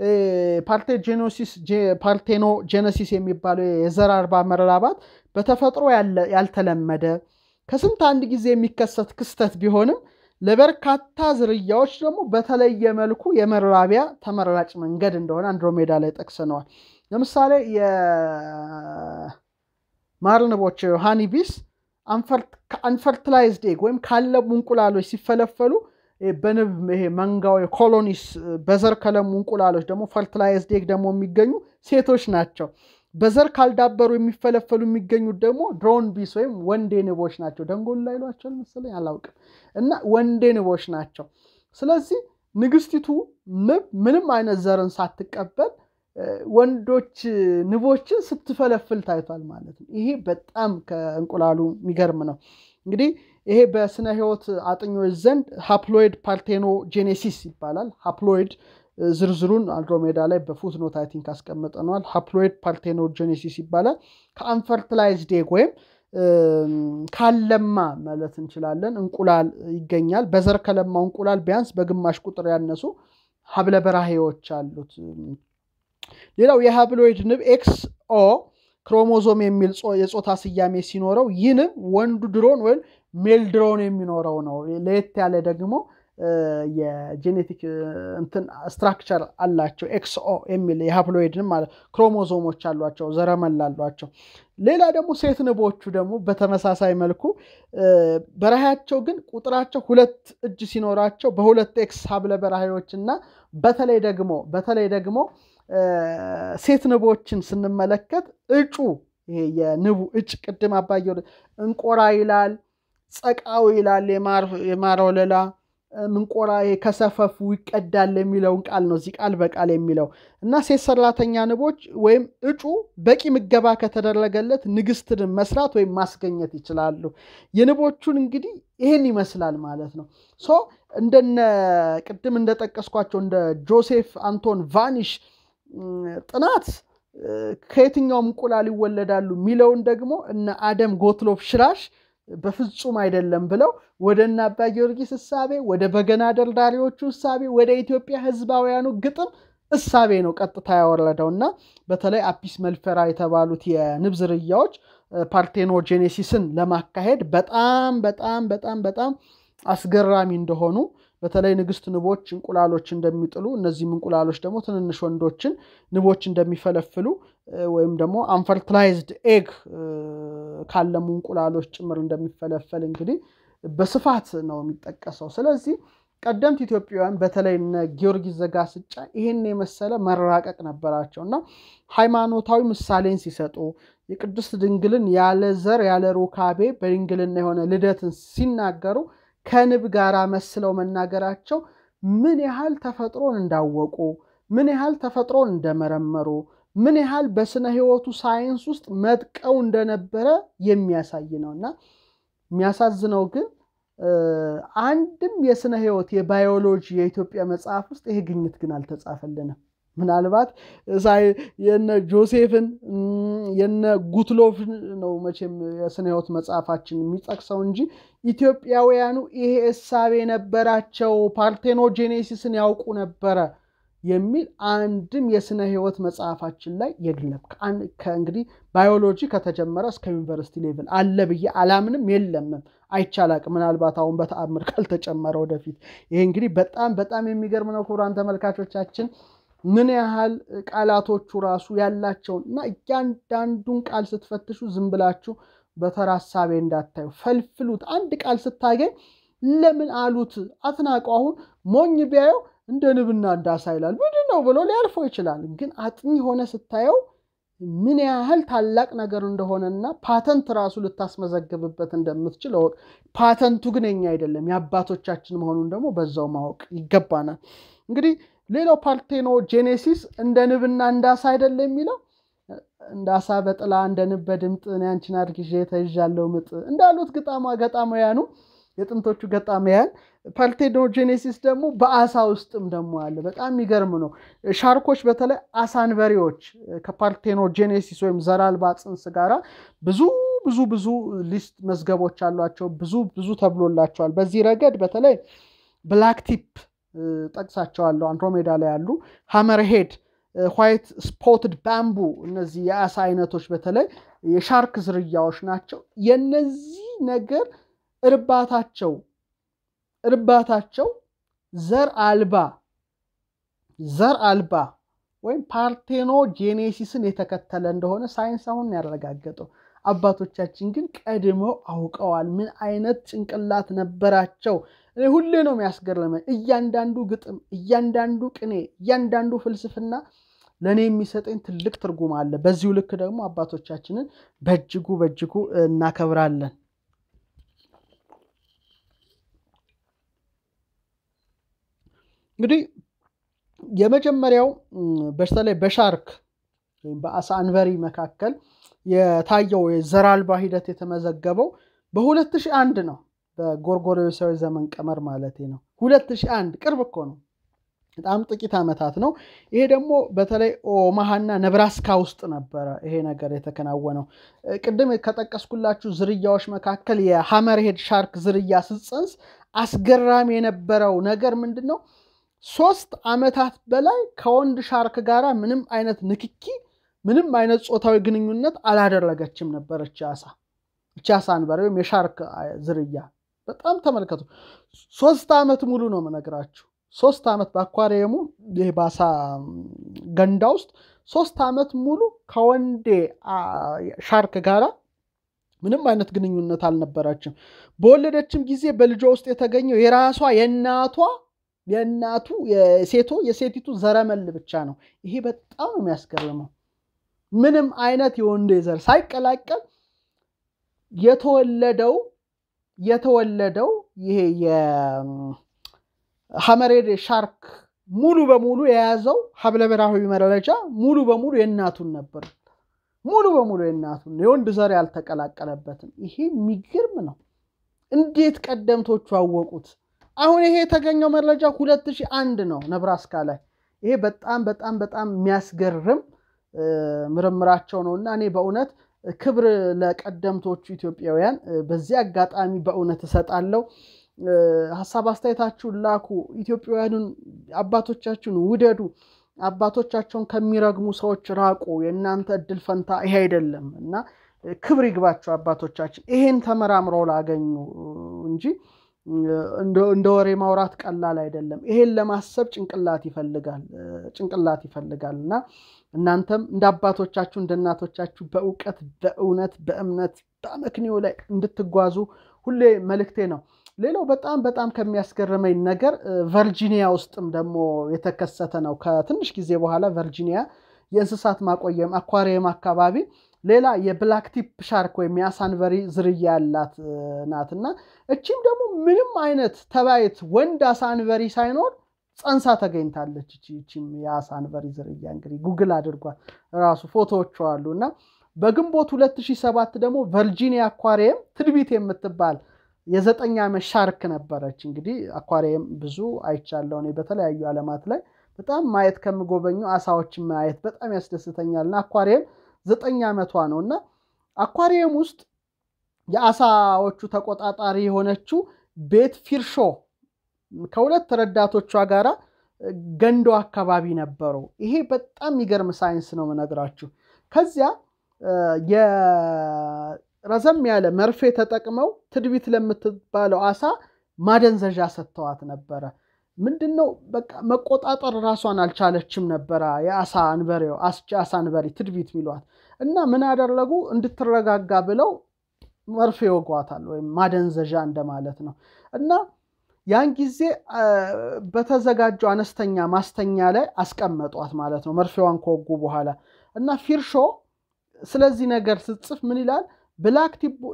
ፓርቴኖ ጄነሲስ የሚባለው የዘር አልባ መራባት በተፈጥሮ ያልተለመደ ከስንት አንድ ጊዜ የሚከሰት ክስተት ቢሆንም ለበርካታ ዝርያዎች ደግሞ በተለየ መልኩ የመራቢያ ተመራጭ መንገድ እንደሆነ አንድሮሜዳ ላይ ጠቅሰነዋል። ለምሳሌ የማር ንቦች ሃኒቢስ አንፈርትላይዝድ ኤግ ወይም ካለሙ እንቁላሎች ሲፈለፈሉ በንብ ይሄ መንጋው ኮሎኒስ በዘር ከለሙ እንቁላሎች ደግሞ ፈርትላይዝድ ኤግ ደግሞ የሚገኙ ሴቶች ናቸው። በዘር ካልዳበሩ የሚፈለፈሉ የሚገኙት ደግሞ ድሮን ቢስ ወይም ወንዴ ንቦች ናቸው። ደንጎል ላይ ሏቸዋል መሰለኝ አላውቅም። እና ወንዴ ንቦች ናቸው። ስለዚህ ንግስቲቱ ንብ ምንም አይነት ዘርን ሳትቀበል ወንዶች ንቦችን ስትፈለፍል ታይቷል ማለት ነው። ይሄ በጣም ከእንቁላሉ የሚገርም ነው። እንግዲህ ይሄ በስነ ህይወት አጥኞች ዘንድ ሃፕሎይድ ፓርቴኖጄኔሲስ ይባላል። ሃፕሎይድ ዝርዝሩን አንድሮሜዳ ላይ በፉትኖት አይ ቲንክ አስቀምጠነዋል። ሃፕሎይድ ፓርቴኖጄኔሲስ ይባላል። ከአንፈርትላይዝድ ኤግ ወይም ካለማ ማለት እንችላለን እንቁላል ይገኛል። በዘር ከለማው እንቁላል ቢያንስ በግማሽ ቁጥር ያነሱ ሀብለ በራሄዎች አሉት። ሌላው የሃብሎይድ ንብ ኤክስ ኦ ክሮሞዞም የሚል የፆታ ስያሜ ሲኖረው ይህ ንብ ወንዱ ድሮን ወይም ሜል ድሮን የሚኖረው ነው። ለየት ያለ ደግሞ የጄኔቲክ እንትን ስትራክቸር አላቸው። ኤክስኦ የሚል የሃፕሎይድን ማለት ክሮሞዞሞች አሏቸው፣ ዘረመል አሏቸው። ሌላ ደግሞ ሴት ንቦቹ ደግሞ በተመሳሳይ መልኩ በረሃያቸው ግን ቁጥራቸው ሁለት እጅ ሲኖራቸው በሁለት ኤክስ ሀብለ በረሃዮች እና በተለይ ደግሞ በተለይ ደግሞ ሴት ንቦችን ስንመለከት እጩ ይሄ የንቡ እጭ ቅድም አባየ እንቆራ ይላል፣ ጸቃው ይላል የማር ወለላ ምንቆራ ከሰፈፉ ይቀዳል የሚለውን ቃል ነው እዚህ ቃል በቃል የሚለው እና ሴት ሰራተኛ ንቦች ወይም እጩ በቂ ምገባ ከተደረገለት ንግስትን መስራት ወይም ማስገኘት ይችላሉ። የንቦቹን እንግዲህ ይህን ይመስላል ማለት ነው። ሶ እንደነ ቅድም እንደጠቀስኳቸው እንደ ጆሴፍ አንቶን ቫኒሽ ጥናት ከየትኛውም እንቁላል ይወለዳሉ የሚለውን ደግሞ እነ አደም ጎትሎብ ሽራሽ በፍጹም አይደለም ብለው ወደ እነ አባ ጊዮርጊስ እሳቤ፣ ወደ በገና ደርዳሪዎቹ እሳቤ፣ ወደ ኢትዮጵያ ህዝባውያኑ ግጥም እሳቤ ነው ቀጥታ ያወረደው እና በተለይ አፒስ መልፈራ የተባሉት የንብ ዝርያዎች ፓርቴኖጄኔሲስን ለማካሄድ በጣም በጣም በጣም በጣም አስገራሚ እንደሆኑ በተለይ ንግስት ንቦች እንቁላሎች እንደሚጥሉ እነዚህም እንቁላሎች ደግሞ ትንንሽ ወንዶችን ንቦች እንደሚፈለፍሉ ወይም ደግሞ አንፈርትላይዝድ ኤግ ካለሙ እንቁላሎች ጭምር እንደሚፈለፈል እንግዲህ በስፋት ነው የሚጠቀሰው። ስለዚህ ቀደምት ኢትዮጵያውያን በተለይ እነ ጊዮርጊስ ዘጋስጫ ይህን የመሰለ መራቀቅ ነበራቸው እና ሃይማኖታዊ ምሳሌን ሲሰጡ የቅድስት ድንግልን ያለ ዘር ያለ ሩካቤ በድንግልና የሆነ ልደትን ሲናገሩ ከንብ ጋር መስለው መናገራቸው ምን ያህል ተፈጥሮን እንዳወቁ ምን ያህል ተፈጥሮን እንደመረመሩ ምን ያህል በስነ ሕይወቱ ሳይንስ ውስጥ መጥቀው እንደነበረ የሚያሳይ ነው እና የሚያሳዝነው ግን አንድም የስነ ሕይወት የባዮሎጂ የኢትዮጵያ መጽሐፍ ውስጥ ይሄ ግኝት ግን አልተጻፈልንም። ምናልባት የነ ጆሴፍን የነ ጉትሎፍን ነው መቼም የስነ ሕይወት መጽሐፋችን የሚጠቅሰው እንጂ ኢትዮጵያውያኑ ይሄ እሳቤ ነበራቸው፣ ፓርቴኖጄኔሲስን ያውቁ ነበረ የሚል አንድም የስነ ሕይወት መጽሐፋችን ላይ የለም። እንግዲህ ባዮሎጂ ከተጀመረ እስከ ዩኒቨርሲቲ ሌቭል አለ ብዬ አላምንም፣ የለምም፣ አይቻላቅም። ምናልባት አሁን በተአምር ካልተጨመረ ወደፊት። ይሄ እንግዲህ በጣም በጣም የሚገርም ነው። ክቡራን ተመልካቾቻችን ምን ያህል ቃላቶቹ ራሱ ያላቸውን እና እያንዳንዱን ቃል ስትፈትሹ ዝም ብላችሁ በተራ ሀሳቤ እንዳታዩ፣ ፈልፍሉት። አንድ ቃል ስታገኝ ለምን አሉት አትናቁ። አሁን ሞኝ ቢያየው እንደ ንብና እንዳሳ ይላል ምንድን ነው ብሎ ሊያልፈው ይችላል። ግን አጥኚ ሆነ ስታየው ምን ያህል ታላቅ ነገር እንደሆነና ፓተንት ራሱ ልታስመዘግብበት እንደምትችል እወቅ። ፓተንቱ ግን የኛ አይደለም የአባቶቻችን መሆኑን ደግሞ በዛው ማወቅ ይገባናል። እንግዲህ ሌላው ፓርቴኖ ጄኔሲስ እንደ ንብና እንዳሳ አይደለም የሚለው እንዳሳ በጥላ እንደ ንብ በድምጥ እኔ አንቺን አርግዤ ተይዣለሁ ምጥ እንዳሉት ግጣማ ገጣማያኑ የጥንቶቹ ገጣሚያን ፓርቴኖጄኔሲስ ደግሞ በአሳ ውስጥም ደግሞ አለ። በጣም የሚገርም ነው። ሻርኮች በተለይ አሳንበሪዎች ከፓርቴኖጄኔሲስ ወይም ዘር አልባ ጽንስ ጋራ ብዙ ብዙ ብዙ ሊስት መዝገቦች አሏቸው። ብዙ ብዙ ተብሎላቸዋል። በዚህ ረገድ በተለይ ብላክቲፕ ጠቅሳቸዋለሁ። አንድሮሜዳ ላይ ያሉ ሃመርሄድ፣ ዋይት ስፖትድ ባምቡ እነዚህ የአሳ አይነቶች በተለይ የሻርክ ዝርያዎች ናቸው። የነዚህ ነገር እርባታቸው እርባታቸው ዘር አልባ ዘር አልባ ወይም ፓርቴኖ ጄኔሲስን የተከተለ እንደሆነ ሳይንስ አሁን ያረጋገጠው። አባቶቻችን ግን ቀድመው አውቀዋል። ምን አይነት ጭንቅላት ነበራቸው? እኔ ሁሌ ነው የሚያስገርመኝ። እያንዳንዱ ግጥም፣ እያንዳንዱ ቅኔ፣ እያንዳንዱ ፍልስፍና ለእኔ የሚሰጠኝ ትልቅ ትርጉም አለ። በዚሁ ልክ ደግሞ አባቶቻችንን በእጅጉ በእጅጉ እናከብራለን። እንግዲህ የመጀመሪያው በተለይ በሻርክ ወይም በአሳ አንበሪ መካከል የታየው የዘር አልባ ሂደት የተመዘገበው በ2001 ነው። በጎርጎሮሳዊ ዘመን ቀመር ማለት ነው። 2001 ቅርብ እኮ ነው። በጣም ጥቂት ዓመታት ነው። ይሄ ደግሞ በተለይ ኦማሃና ነብራስካ ውስጥ ነበረ ይሄ ነገር የተከናወነው። ቅድም ከጠቀስኩላችሁ ዝርያዎች መካከል የሃመርሄድ ሻርክ ዝርያ ስትፀንስ አስገራሚ የነበረው ነገር ምንድን ነው? ሶስት ዓመታት በላይ ከወንድ ሻርክ ጋር ምንም አይነት ንክኪ፣ ምንም አይነት ጾታዊ ግንኙነት አላደረገችም ነበር እቺ አሳ እቺ አሳ አንበሪ ወይም የሻርክ ዝርያ። በጣም ተመልከቱ። ሶስት ዓመት ሙሉ ነው የምነግራችሁ። ሶስት ዓመት በአኳሪየሙ ይህ በአሳ ገንዳ ውስጥ ሶስት ዓመት ሙሉ ከወንዴ ሻርክ ጋራ ምንም አይነት ግንኙነት አልነበራችም። በወለደችም ጊዜ በልጇ ውስጥ የተገኘው የራሷ የእናቷ የእናቱ የሴቶ የሴቲቱ ዘረመል ብቻ ነው። ይሄ በጣም ነው የሚያስገርመው። ምንም አይነት የወንዴ ዘር ሳይቀላቀል የተወለደው የተወለደው ይሄ የሐመሬድ ሻርክ ሙሉ በሙሉ የያዘው ሀብለ ብሔራዊ መረጃ ሙሉ በሙሉ የእናቱን ነበር። ሙሉ በሙሉ የእናቱን የወንድ ዘር ያልተቀላቀለበትም። ይሄ የሚገርም ነው። እንዴት ቀደምቶቹ አወቁት? አሁን ይሄ የተገኘው መረጃ ሁለት ሺህ አንድ ነው ነብራስካ ላይ። ይሄ በጣም በጣም በጣም የሚያስገርም ምርምራቸው ነው እና እኔ በእውነት ክብር ለቀደምቶቹ ኢትዮጵያውያን በዚህ አጋጣሚ በእውነት እሰጣለሁ። ሀሳብ አስተያየታችሁን ላኩ። ኢትዮጵያውያኑን አባቶቻችሁን ውደዱ። አባቶቻቸውን ከሚረግሙ ሰዎች ራቁ። የእናንተ እድል ፈንታ ይሄ አይደለም እና ክብር ይግባቸው አባቶቻችን ይሄን ተመራምረው ላገኙ እንጂ እንደ ወሬ ማውራት ቀላል አይደለም። ይሄን ለማሰብ ጭንቅላት ይፈልጋል ጭንቅላት ይፈልጋል እና እናንተም እንደ አባቶቻችሁ እንደ እናቶቻችሁ በእውቀት በእውነት በእምነት በአመክንዮ ላይ እንድትጓዙ ሁሌ መልእክቴ ነው። ሌላው በጣም በጣም ከሚያስገርመኝ ነገር ቨርጂኒያ ውስጥም ደግሞ የተከሰተ ነው። ከትንሽ ጊዜ በኋላ ቨርጂኒያ የእንስሳት ማቆየም አኳሪየም አካባቢ ሌላ የብላክ ቲፕ ሻርክ ወይም የአሳንበሪ ዝርያ ያላት ናት እና እቺም ደግሞ ምንም አይነት ተባይት ወንድ አሳንበሪ ሳይኖር ጸንሳ ተገኝታለች። እቺም የአሳንበሪ ዝርያ እንግዲህ ጉግል አድርጓል ራሱ ፎቶዎቹ አሉ እና በግንቦት 2007 ደግሞ ቨርጂኒያ አኳሪየም ትድቢት የምትባል የዘጠኝ ዓመት ሻርክ ነበረች። እንግዲህ አኳሪየም ብዙ አይቻለሁ እኔ በተለያዩ ዓለማት ላይ በጣም ማየት ከምጎበኙ አሳዎችን ማየት በጣም ያስደስተኛል እና አኳሪየም ዘጠኝ ዓመቷ ነው እና አኳሪየም ውስጥ የአሳዎቹ ተቆጣጣሪ የሆነችው ቤት ፊርሾ ከሁለት ረዳቶቿ ጋራ ገንዶ አካባቢ ነበሩ። ይሄ በጣም የሚገርም ሳይንስ ነው የምነግራችሁ። ከዚያ ረዘም ያለ መርፌ ተጠቅመው ትድቢት ለምትባለው አሳ ማደንዘዣ ሰጥተዋት ነበረ። ምንድን ነው በቃ መቆጣጠር ራሷን አልቻለችም ነበረ። የአሳ አንበሬው አሳ አንበሪ ትድቢት ሚሏት እና ምን አደረጉ? እንድትረጋጋ ብለው መርፌ ወጓታል፣ ወይም ማደንዘዣ እንደማለት ነው። እና ያን ጊዜ በተዘጋጀው አነስተኛ ማስተኛ ላይ አስቀመጧት ማለት ነው፣ መርፌዋን ከወጉ በኋላ እና ፊርሾ ስለዚህ ነገር ስትጽፍ ምን ይላል? ብላክ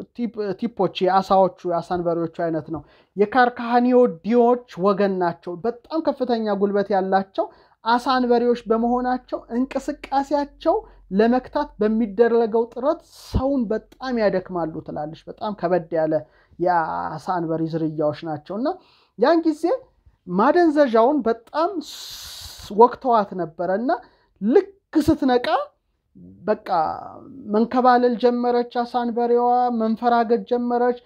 ቲፖች የአሳዎቹ የአሳንበሪዎቹ አይነት ነው። የካርካሃኒዮዲዎች ወገን ናቸው። በጣም ከፍተኛ ጉልበት ያላቸው አሳንበሪዎች በመሆናቸው እንቅስቃሴያቸው ለመክታት በሚደረገው ጥረት ሰውን በጣም ያደክማሉ ትላለች። በጣም ከበድ ያለ የአሳ አንበሪ ዝርያዎች ናቸው እና ያን ጊዜ ማደንዘዣውን በጣም ወቅተዋት ነበረ እና ልክ ስትነቃ በቃ መንከባለል ጀመረች። አሳንበሬዋ መንፈራገጥ ጀመረች።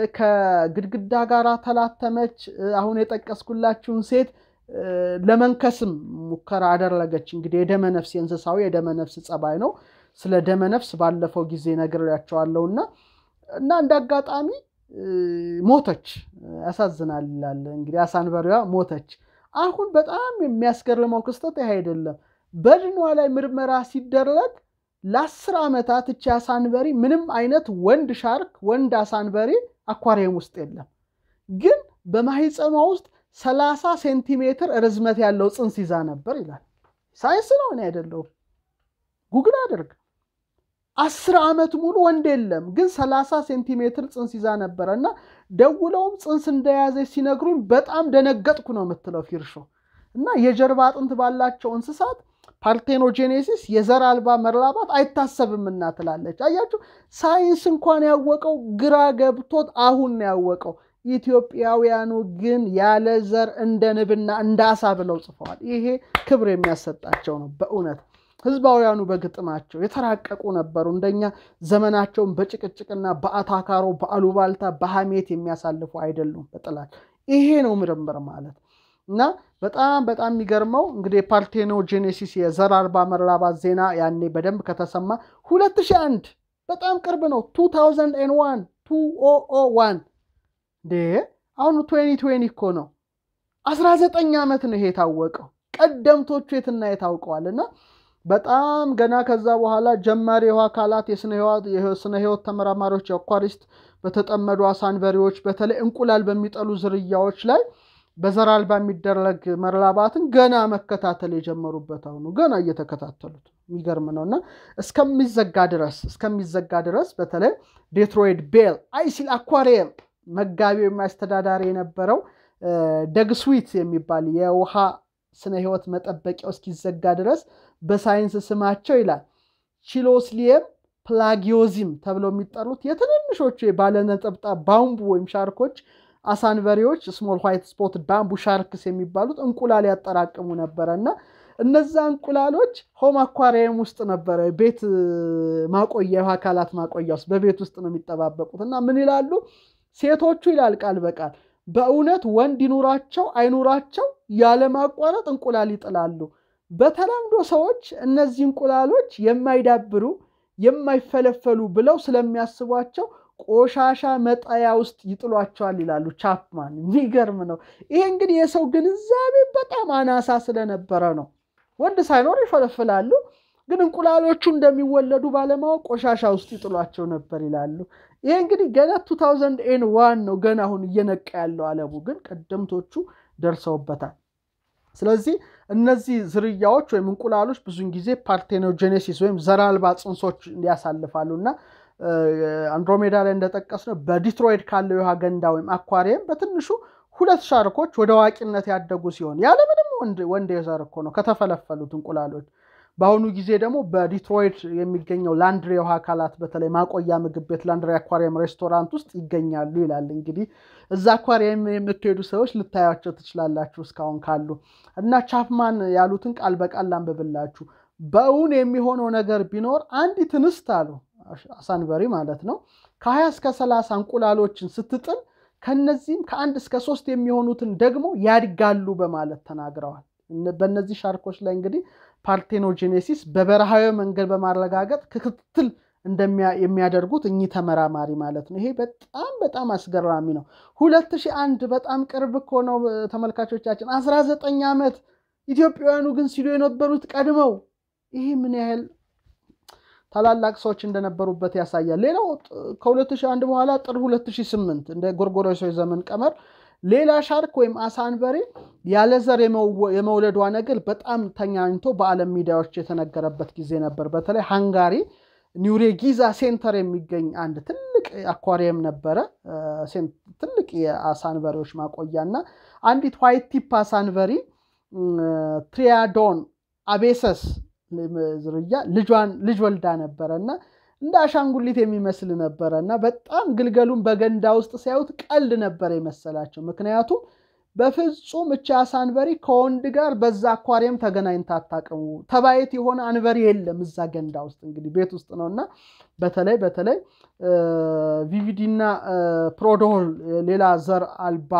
ከግድግዳ ጋር ተላተመች። አሁን የጠቀስኩላችሁን ሴት ለመንከስም ሙከራ አደረገች። እንግዲህ የደመነፍስ የእንስሳዊ የደመነፍስ ጸባይ ነው። ስለ ደመነፍስ ባለፈው ጊዜ ነግሬያቸዋለሁ እና እና እንደ አጋጣሚ ሞተች። ያሳዝናል ይላል እንግዲህ አሳንበሬዋ ሞተች። አሁን በጣም የሚያስገርመው ክስተት ይህ አይደለም። በድኗ ላይ ምርመራ ሲደረግ ለአስር ዓመታት እቺ አሳንበሪ ምንም አይነት ወንድ ሻርክ ወንድ አሳንበሪ አኳሪየም ውስጥ የለም። ግን በማህፀኗ ውስጥ ሰላሳ ሴንቲሜትር ርዝመት ያለው ፅንስ ይዛ ነበር ይላል። ሳይንስ ነው፣ እኔ አይደለሁም። ጉግል አድርግ። አስር ዓመት ሙሉ ወንድ የለም፣ ግን ሰላሳ ሴንቲሜትር ፅንስ ይዛ ነበረ እና ደውለውም ፅንስ እንደያዘች ሲነግሩኝ በጣም ደነገጥኩ ነው የምትለው ፊርሾ እና የጀርባ አጥንት ባላቸው እንስሳት ፓርቴኖጄኔሲስ የዘር አልባ መራባት አይታሰብምና ትላለች። አያችሁ ሳይንስ እንኳን ያወቀው ግራ ገብቶት አሁን ነው ያወቀው። ኢትዮጵያውያኑ ግን ያለ ዘር እንደ ንብና እንደ አሳ ብለው ጽፈዋል። ይሄ ክብር የሚያሰጣቸው ነው በእውነት ህዝባውያኑ በግጥማቸው የተራቀቁ ነበሩ። እንደኛ ዘመናቸውን በጭቅጭቅና በአታካሮ በአሉባልታ በሐሜት የሚያሳልፉ አይደሉም። በጥላች ይሄ ነው ምርምር ማለት እና በጣም በጣም የሚገርመው እንግዲህ የፓርቴኖጄኔሲስ የዘር አልባ መራባት ዜና ያኔ በደንብ ከተሰማ 2001 በጣም ቅርብ ነው። 2001 2001 እንዴ አሁን 2020 እኮ ነው። 19 ዓመት ነው ይሄ የታወቀው። ቀደምቶቹ የትና የታውቀዋል እና በጣም ገና ከዛ በኋላ ጀማሪ የውሃ አካላት የስነ ህይወት ተመራማሪዎች የአኳሪስት በተጠመዱ አሳንበሪዎች በተለይ እንቁላል በሚጠሉ ዝርያዎች ላይ በዘር አልባ የሚደረግ መራባትን ገና መከታተል የጀመሩበት አሁኑ ገና እየተከታተሉት የሚገርም ነው እና እስከሚዘጋ ድረስ እስከሚዘጋ ድረስ በተለይ ዴትሮይድ ቤል አይሲል አኳሪየም መጋቢው የሚያስተዳዳሪ የነበረው ደግ ስዊት የሚባል የውሃ ስነ ህይወት መጠበቂያው እስኪዘጋ ድረስ በሳይንስ ስማቸው ይላል ቺሎስሊየም ፕላጊዮዚም ተብለው የሚጠሩት የትንንሾቹ ባለነጠብጣብ ባምቡ ወይም ሻርኮች አሳንበሪዎች ስሞል ዋይት ስፖት ባምቡ ሻርክስ የሚባሉት እንቁላል ያጠራቅሙ ነበረ እና እነዛ እንቁላሎች ሆም አኳሪየም ውስጥ ነበረ ቤት ማቆያ የውሃ አካላት ማቆያ ውስጥ በቤት ውስጥ ነው የሚጠባበቁት እና ምን ይላሉ ሴቶቹ ይላል ቃል በቃል በእውነት ወንድ ይኑራቸው አይኑራቸው ያለማቋረጥ እንቁላል ይጥላሉ። በተለምዶ ሰዎች እነዚህ እንቁላሎች የማይዳብሩ የማይፈለፈሉ ብለው ስለሚያስቧቸው ቆሻሻ መጣያ ውስጥ ይጥሏቸዋል ይላሉ ቻፕማን። የሚገርም ነው። ይሄ እንግዲህ የሰው ግንዛቤ በጣም አናሳ ስለነበረ ነው። ወንድ ሳይኖር ይፈለፍላሉ። ግን እንቁላሎቹ እንደሚወለዱ ባለማወቅ ቆሻሻ ውስጥ ይጥሏቸው ነበር ይላሉ። ይሄ እንግዲህ ገና ቱ ታውዘንድ ኤን ዋን ነው ገና አሁን እየነቃ ያለው አለሙ፣ ግን ቀደምቶቹ ደርሰውበታል። ስለዚህ እነዚህ ዝርያዎች ወይም እንቁላሎች ብዙን ጊዜ ፓርቴኖጀኔሲስ ወይም ዘር አልባ ጽንሶች ያሳልፋሉ እና አንድሮሜዳ ላይ እንደጠቀስነው በዲትሮይድ ካለው የውሃ ገንዳ ወይም አኳሪየም በትንሹ ሁለት ሻርኮች ወደ አዋቂነት ያደጉ ሲሆን ያለምንም ወንድ የዘር እኮ ነው ከተፈለፈሉት እንቁላሎች። በአሁኑ ጊዜ ደግሞ በዲትሮይድ የሚገኘው ላንድሪ የውሃ አካላት በተለይ ማቆያ ምግብ ቤት ላንድሪ አኳሪየም ሬስቶራንት ውስጥ ይገኛሉ ይላል። እንግዲህ እዛ አኳሪየም የምትሄዱ ሰዎች ልታያቸው ትችላላችሁ እስካሁን ካሉ እና ቻፕማን ያሉትን ቃል በቃል ላንብብላችሁ። በእውን የሚሆነው ነገር ቢኖር አንዲት እንስት አሉ አሳንበሪ ማለት ነው ከሀያ እስከ ሰላሳ እንቁላሎችን ስትጥል ከነዚህም ከአንድ እስከ ሶስት የሚሆኑትን ደግሞ ያድጋሉ በማለት ተናግረዋል። በእነዚህ ሻርኮች ላይ እንግዲህ ፓርቴኖጄኔሲስ በበረሃዊ መንገድ በማረጋገጥ ክትትል የሚያደርጉት እኚህ ተመራማሪ ማለት ነው። ይሄ በጣም በጣም አስገራሚ ነው። ሁለት ሺህ አንድ በጣም ቅርብ እኮ ነው ተመልካቾቻችን፣ አስራ ዘጠኝ ዓመት ኢትዮጵያውያኑ ግን ሲሉ የነበሩት ቀድመው ይሄ ምን ያህል ታላላቅ ሰዎች እንደነበሩበት ያሳያል። ሌላው ከ2001 በኋላ ጥር 2008 እንደ ጎርጎሮሳዊ ዘመን ቀመር ሌላ ሻርክ ወይም አሳ አንበሪ ያለ ዘር የመውለዷ ነገር በጣም ተኛኝቶ በዓለም ሚዲያዎች የተነገረበት ጊዜ ነበር። በተለይ ሃንጋሪ ኒውሬጊዛ ሴንተር የሚገኝ አንድ ትልቅ አኳሪየም ነበረ። ትልቅ የአሳ አንበሪዎች ማቆያ እና አንዲት ዋይት ቲፕ አሳ አንበሪ ትሪያዶን አቤሰስ ዝርያ ልጇን ልጅ ወልዳ ነበረ እና እንደ አሻንጉሊት የሚመስል ነበረ እና በጣም ግልገሉን በገንዳ ውስጥ ሲያዩት ቀልድ ነበር የመሰላቸው። ምክንያቱም በፍጹም እቻ አሳ አንበሪ ከወንድ ጋር በዛ አኳሪየም ተገናኝታ አታውቅም። ተባየት የሆነ አንበሪ የለም እዛ ገንዳ ውስጥ እንግዲህ ቤት ውስጥ ነው እና በተለይ በተለይ ቪቪዲና ፕሮዶል ሌላ ዘር አልባ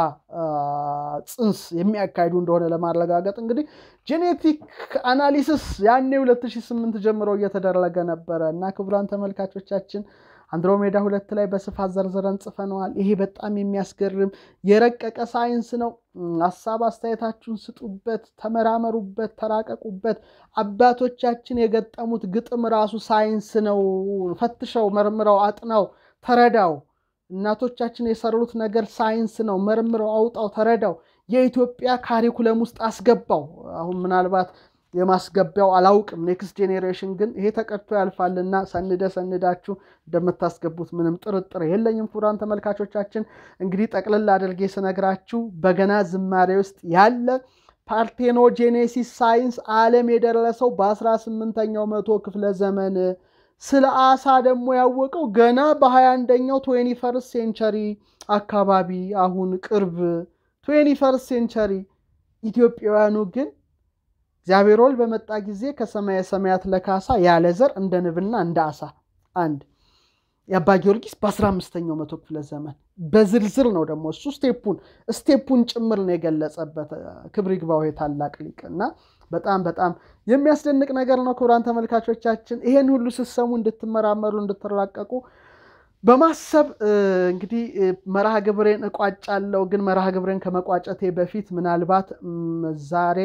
ጽንስ የሚያካሂዱ እንደሆነ ለማረጋገጥ እንግዲህ ጄኔቲክ አናሊሲስ ያኔ 2008 ጀምሮ እየተደረገ ነበረ እና ክቡራን ተመልካቾቻችን አንድሮሜዳ ሁለት ላይ በስፋት ዘርዝረን ጽፈነዋል። ይሄ በጣም የሚያስገርም የረቀቀ ሳይንስ ነው። ሀሳብ አስተያየታችሁን ስጡበት፣ ተመራመሩበት፣ ተራቀቁበት። አባቶቻችን የገጠሙት ግጥም ራሱ ሳይንስ ነው። ፈትሸው፣ መርምረው፣ አጥናው፣ ተረዳው። እናቶቻችን የሰሩት ነገር ሳይንስ ነው። መርምረው፣ አውጣው፣ ተረዳው። የኢትዮጵያ ካሪኩለም ውስጥ አስገባው። አሁን ምናልባት የማስገቢያው አላውቅም። ኔክስት ጄኔሬሽን ግን ይሄ ተቀድቶ ያልፋልና ሰንደ ሰንዳችሁ እንደምታስገቡት ምንም ጥርጥር የለኝም። ክቡራን ተመልካቾቻችን እንግዲህ ጠቅልል አድርጌ ስነግራችሁ በገና ዝማሬ ውስጥ ያለ ፓርቴኖጄኔሲስ ሳይንስ ዓለም የደረሰው በ18ኛው መቶ ክፍለ ዘመን ስለ አሳ ደግሞ ያወቀው ገና በ21ኛው ትዌንቲ ፈርስት ሴንቸሪ አካባቢ አሁን ቅርብ ትዌንቲ ፈርስት ሴንቸሪ ኢትዮጵያውያኑ ግን እግዚአብሔር ወልድ በመጣ ጊዜ ከሰማየ ሰማያት ለካሳ ያለ ዘር እንደ ንብና እንደ አሳ አንድ የአባ ጊዮርጊስ በ15ኛው መቶ ክፍለ ዘመን በዝርዝር ነው ደግሞ እሱ ስቴፑን ስቴፑን ጭምር ነው የገለጸበት። ክብር ይግባው ታላቅ ሊቅ እና በጣም በጣም የሚያስደንቅ ነገር ነው። ክቡራን ተመልካቾቻችን ይሄን ሁሉ ስትሰሙ እንድትመራመሩ እንድትራቀቁ በማሰብ እንግዲህ መርሃ ግብሬን እቋጫለሁ። ግን መርሃ ግብሬን ከመቋጨቴ በፊት ምናልባት ዛሬ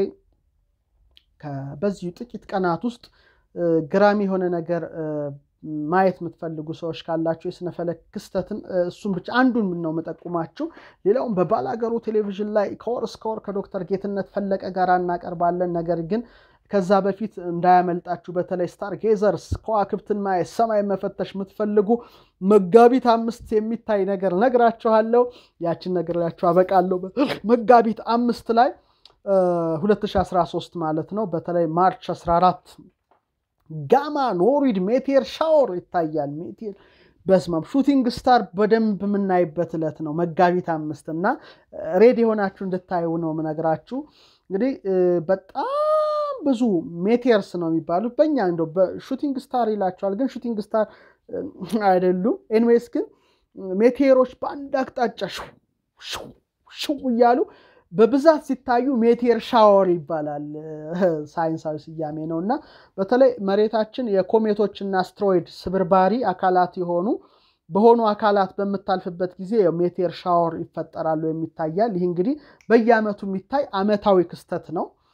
በዚሁ ጥቂት ቀናት ውስጥ ግራሚ የሆነ ነገር ማየት የምትፈልጉ ሰዎች ካላችሁ የስነፈለክ ክስተትን እሱም ብቻ አንዱን ነው የምጠቁማችሁ። ሌላውም በባላገሩ ቴሌቪዥን ላይ ከወር እስከ ወር ከዶክተር ጌትነት ፈለቀ ጋር እናቀርባለን። ነገር ግን ከዛ በፊት እንዳያመልጣችሁ በተለይ ስታር ጌዘርስ ከዋክብትን ማየት ሰማይ መፈተሽ የምትፈልጉ መጋቢት አምስት የሚታይ ነገር ነግራችኋለሁ። ያችን ነግራችሁ አበቃለሁ። መጋቢት አምስት ላይ 2013 ማለት ነው። በተለይ ማርች 14 ጋማ ኖሪድ ሜቴር ሻወር ይታያል። ሜቴር በስማም ሹቲንግ ስታር በደንብ የምናይበት ዕለት ነው መጋቢት አምስት እና ሬድ የሆናችሁ እንድታዩ ነው የምነግራችሁ። እንግዲህ በጣም ብዙ ሜቴርስ ነው የሚባሉት በእኛ እንደው በሹቲንግ ስታር ይላቸዋል፣ ግን ሹቲንግ ስታር አይደሉም። ኤንዌይስ ግን ሜቴሮች በአንድ አቅጣጫ ሽው እያሉ በብዛት ሲታዩ ሜቴር ሻወር ይባላል። ሳይንሳዊ ስያሜ ነው እና በተለይ መሬታችን የኮሜቶችና አስትሮይድ ስብርባሪ አካላት የሆኑ በሆኑ አካላት በምታልፍበት ጊዜ ሜቴር ሻወር ይፈጠራሉ የሚታያል። ይህ እንግዲህ በየዓመቱ የሚታይ ዓመታዊ ክስተት ነው።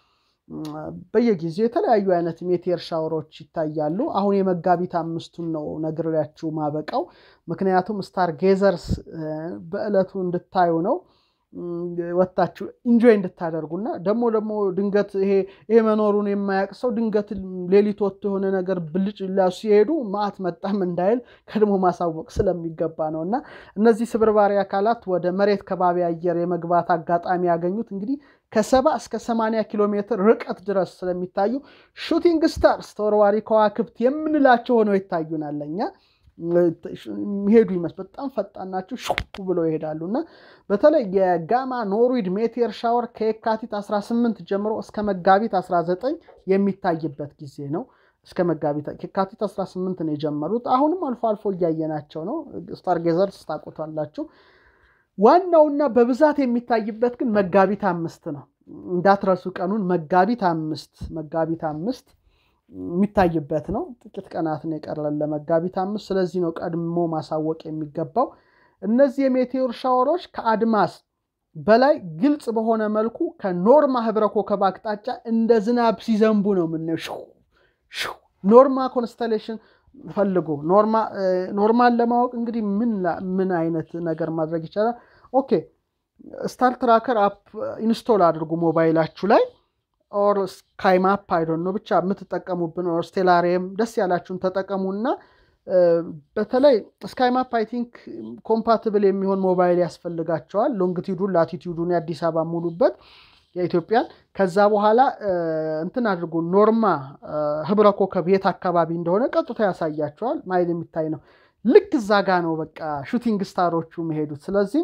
በየጊዜው የተለያዩ አይነት ሜቴር ሻወሮች ይታያሉ። አሁን የመጋቢት አምስቱን ነው ነግሬያችሁ ማበቃው። ምክንያቱም ስታር ጌዘርስ በዕለቱ እንድታዩ ነው ወታችሁ ኢንጆይ እንድታደርጉና ደግሞ ደግሞ ድንገት ይሄ ይሄ መኖሩን የማያውቅ ሰው ድንገት ሌሊት ወጥቶ የሆነ ነገር ብልጭ ላ ሲሄዱ ማዕት መጣም እንዳይል ቀድሞ ማሳወቅ ስለሚገባ ነው። እና እነዚህ ስብርባሪ አካላት ወደ መሬት ከባቢ አየር የመግባት አጋጣሚ ያገኙት እንግዲህ ከሰባ እስከ ሰማንያ ኪሎ ሜትር ርቀት ድረስ ስለሚታዩ ሹቲንግ ስታርስ ተወርዋሪ ከዋክብት የምንላቸው ሆነው ይታዩናል ለእኛ የሚሄዱ ይመስል በጣም ፈጣን ናቸው። ሹ ብለው ይሄዳሉ እና በተለይ የጋማ ኖርዊድ ሜቴር ሻወር ከየካቲት 18 ጀምሮ እስከ መጋቢት 19 የሚታይበት ጊዜ ነው። እስከ መጋቢት የካቲት 18 ነው የጀመሩት። አሁንም አልፎ አልፎ እያየናቸው ነው። ስታርጌዘርስ ታውቁታላችሁ። ዋናውና በብዛት የሚታይበት ግን መጋቢት አምስት ነው። እንዳትረሱ ቀኑን መጋቢት አምስት መጋቢት አምስት የሚታይበት ነው። ጥቂት ቀናት ነው የቀረን ለመጋቢት አምስት። ስለዚህ ነው ቀድሞ ማሳወቅ የሚገባው። እነዚህ የሜቴዎር ሻወሮች ከአድማስ በላይ ግልጽ በሆነ መልኩ ከኖርማ ህብረ ኮከብ አቅጣጫ እንደ ዝናብ ሲዘንቡ ነው የምናየው። ኖርማ ኮንስተሌሽን ፈልጉ። ኖርማን ለማወቅ እንግዲህ ምን አይነት ነገር ማድረግ ይቻላል? ኦኬ ስታር ትራከር አፕ ኢንስቶል አድርጉ ሞባይላችሁ ላይ ኦር ስካይ ማፕ አይዶን ነው ብቻ የምትጠቀሙብን ኦር ስቴላሪየም ደስ ያላችሁን ተጠቀሙና በተለይ ስካይ ማፕ አይ ቲንክ ኮምፓትብል የሚሆን ሞባይል ያስፈልጋቸዋል። ሎንግቲዩዱን ላቲቲዩዱን የአዲስ አበባ ሙሉበት የኢትዮጵያን ከዛ በኋላ እንትን አድርጉ ኖርማ ህብረ ኮከብ የት አካባቢ እንደሆነ ቀጥታ ያሳያቸዋል። ማየት የሚታይ ነው። ልክ እዛ ጋ ነው በቃ ሹቲንግ ስታሮቹ መሄዱት። ስለዚህ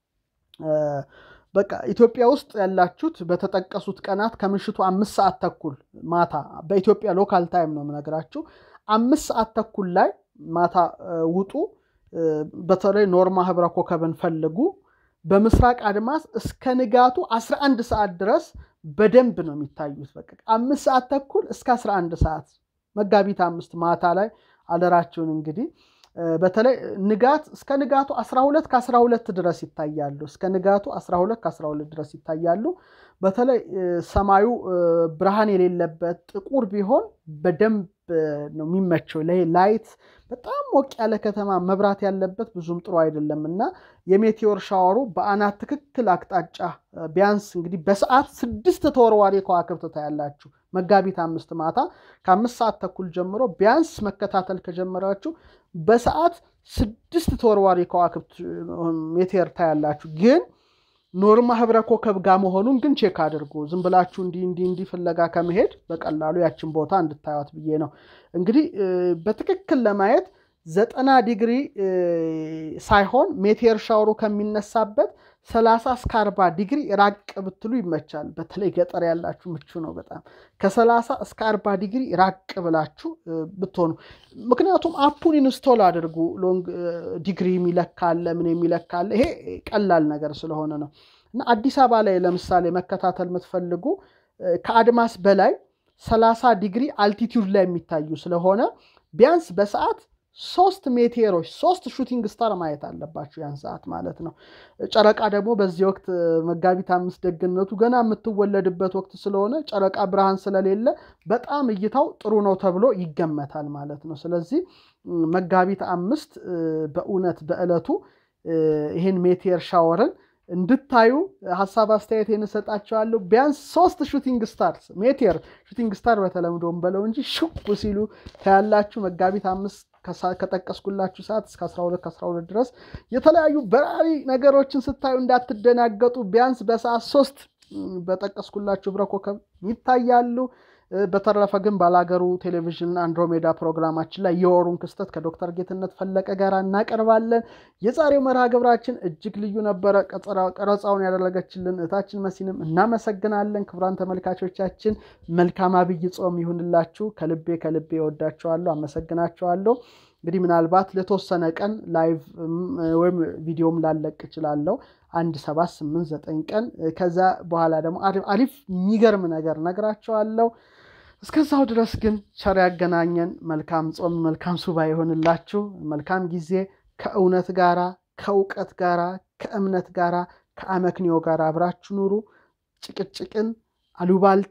በቃ ኢትዮጵያ ውስጥ ያላችሁት በተጠቀሱት ቀናት ከምሽቱ አምስት ሰዓት ተኩል ማታ በኢትዮጵያ ሎካል ታይም ነው የምነግራችሁ። አምስት ሰዓት ተኩል ላይ ማታ ውጡ። በተለይ ኖርማ ህብረ ኮከብን ፈልጉ። በምስራቅ አድማስ እስከ ንጋቱ 11 ሰዓት ድረስ በደንብ ነው የሚታዩት። በቃ አምስት ሰዓት ተኩል እስከ 11 ሰዓት መጋቢት አምስት ማታ ላይ አደራችሁን እንግዲህ በተለይ ንጋት እስከ ንጋቱ 12 ከ12 ድረስ ይታያሉ። እስከ ንጋቱ 12 ከ12 ድረስ ይታያሉ። በተለይ ሰማዩ ብርሃን የሌለበት ጥቁር ቢሆን በደንብ ነው የሚመቸው። ላይት በጣም ሞቅ ያለ ከተማ መብራት ያለበት ብዙም ጥሩ አይደለም እና የሜቴዎር ሻወሩ በአናት ትክክል አቅጣጫ ቢያንስ እንግዲህ በሰዓት ስድስት ተወርዋሪ ከዋክብት ታያላችሁ። መጋቢት አምስት ማታ ከአምስት ሰዓት ተኩል ጀምሮ ቢያንስ መከታተል ከጀመራችሁ በሰዓት ስድስት ተወርዋሪ ከዋክብት ሜቴር ታያላችሁ። ግን ኖርማ ህብረ ኮከብ ጋር መሆኑን ግን ቼክ አድርጉ። ዝም ብላችሁ እንዲህ እንዲህ እንዲህ ፍለጋ ከመሄድ በቀላሉ ያችን ቦታ እንድታዩት ብዬ ነው። እንግዲህ በትክክል ለማየት ዘጠና ዲግሪ ሳይሆን ሜቴር ሻወሩ ከሚነሳበት ሰላሳ እስከ አርባ ዲግሪ ራቅ ብትሉ ይመቻል። በተለይ ገጠር ያላችሁ ምቹ ነው በጣም ከሰላሳ እስከ አርባ ዲግሪ ራቅ ብላችሁ ብትሆኑ። ምክንያቱም አፑን ኢንስቶል አድርጉ። ሎንግ ዲግሪ የሚለካለ ምን የሚለካለ ይሄ ቀላል ነገር ስለሆነ ነው። እና አዲስ አበባ ላይ ለምሳሌ መከታተል የምትፈልጉ ከአድማስ በላይ ሰላሳ ዲግሪ አልቲቲዩድ ላይ የሚታዩ ስለሆነ ቢያንስ በሰዓት ሶስት ሜቴሮች ሶስት ሹቲንግ ስታር ማየት አለባችሁ ያን ሰዓት ማለት ነው። ጨረቃ ደግሞ በዚህ ወቅት መጋቢት አምስት ደግነቱ ገና የምትወለድበት ወቅት ስለሆነ ጨረቃ ብርሃን ስለሌለ በጣም እይታው ጥሩ ነው ተብሎ ይገመታል ማለት ነው። ስለዚህ መጋቢት አምስት በእውነት በዕለቱ ይህን ሜቴር ሻወርን እንድታዩ ሀሳብ አስተያየት እንሰጣቸዋለሁ። ቢያንስ ሶስት ሹቲንግ ስታርስ ሜቴር ሹቲንግ ስታር በተለምዶም በለው እንጂ ሽቁ ሲሉ ታያላችሁ። መጋቢት አምስት ከጠቀስኩላችሁ ሰዓት እስከ 12 ከ12 ድረስ የተለያዩ በራሪ ነገሮችን ስታዩ እንዳትደናገጡ። ቢያንስ በሰዓት ሶስት በጠቀስኩላችሁ ህብረ ኮከብ ይታያሉ። በተረፈ ግን ባላገሩ ቴሌቪዥን አንድሮሜዳ ፕሮግራማችን ላይ የወሩን ክስተት ከዶክተር ጌትነት ፈለቀ ጋር እናቀርባለን። የዛሬው መርሃ ግብራችን እጅግ ልዩ ነበረ። ቀረጻውን ያደረገችልን እህታችን መሲንም እናመሰግናለን። ክቡራን ተመልካቾቻችን መልካም አብይ ጾም ይሁንላችሁ። ከልቤ ከልቤ እወዳችኋለሁ፣ አመሰግናችኋለሁ። እንግዲህ ምናልባት ለተወሰነ ቀን ላይቭ ወይም ቪዲዮም ላለቅ እችላለሁ አንድ ሰባት ስምንት ዘጠኝ ቀን ከዛ በኋላ ደግሞ አሪፍ የሚገርም ነገር ነግራቸዋለሁ። እስከዛው ድረስ ግን ቸር ያገናኘን። መልካም ጾም፣ መልካም ሱባ ይሆንላችሁ። መልካም ጊዜ ከእውነት ጋራ ከእውቀት ጋራ ከእምነት ጋራ ከአመክንዮ ጋር አብራችሁ ኑሩ። ጭቅጭቅን፣ አሉባልታን፣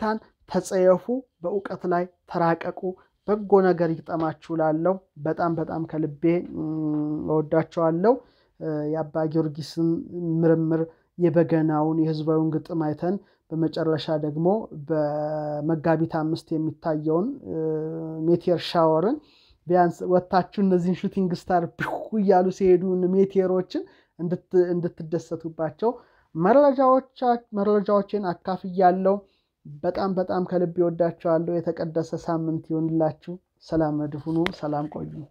ተጸየፉ፣ በእውቀት ላይ ተራቀቁ፣ በጎ ነገር ይግጠማችሁ ላለው በጣም በጣም ከልቤ እወዳቸዋለሁ። የአባ ጊዮርጊስን ምርምር የበገናውን የህዝባዊውን ግጥም አይተን በመጨረሻ ደግሞ በመጋቢት አምስት የሚታየውን ሜቴር ሻወርን ቢያንስ ወታችሁ እነዚህን ሹቲንግ ስታር እያሉ ሲሄዱ ሜቴሮችን እንድትደሰቱባቸው መረጃዎችን አካፍያለሁ። በጣም በጣም ከልብ ይወዳቸዋለሁ። የተቀደሰ ሳምንት ይሆንላችሁ። ሰላም መድሁኑ። ሰላም ቆዩ።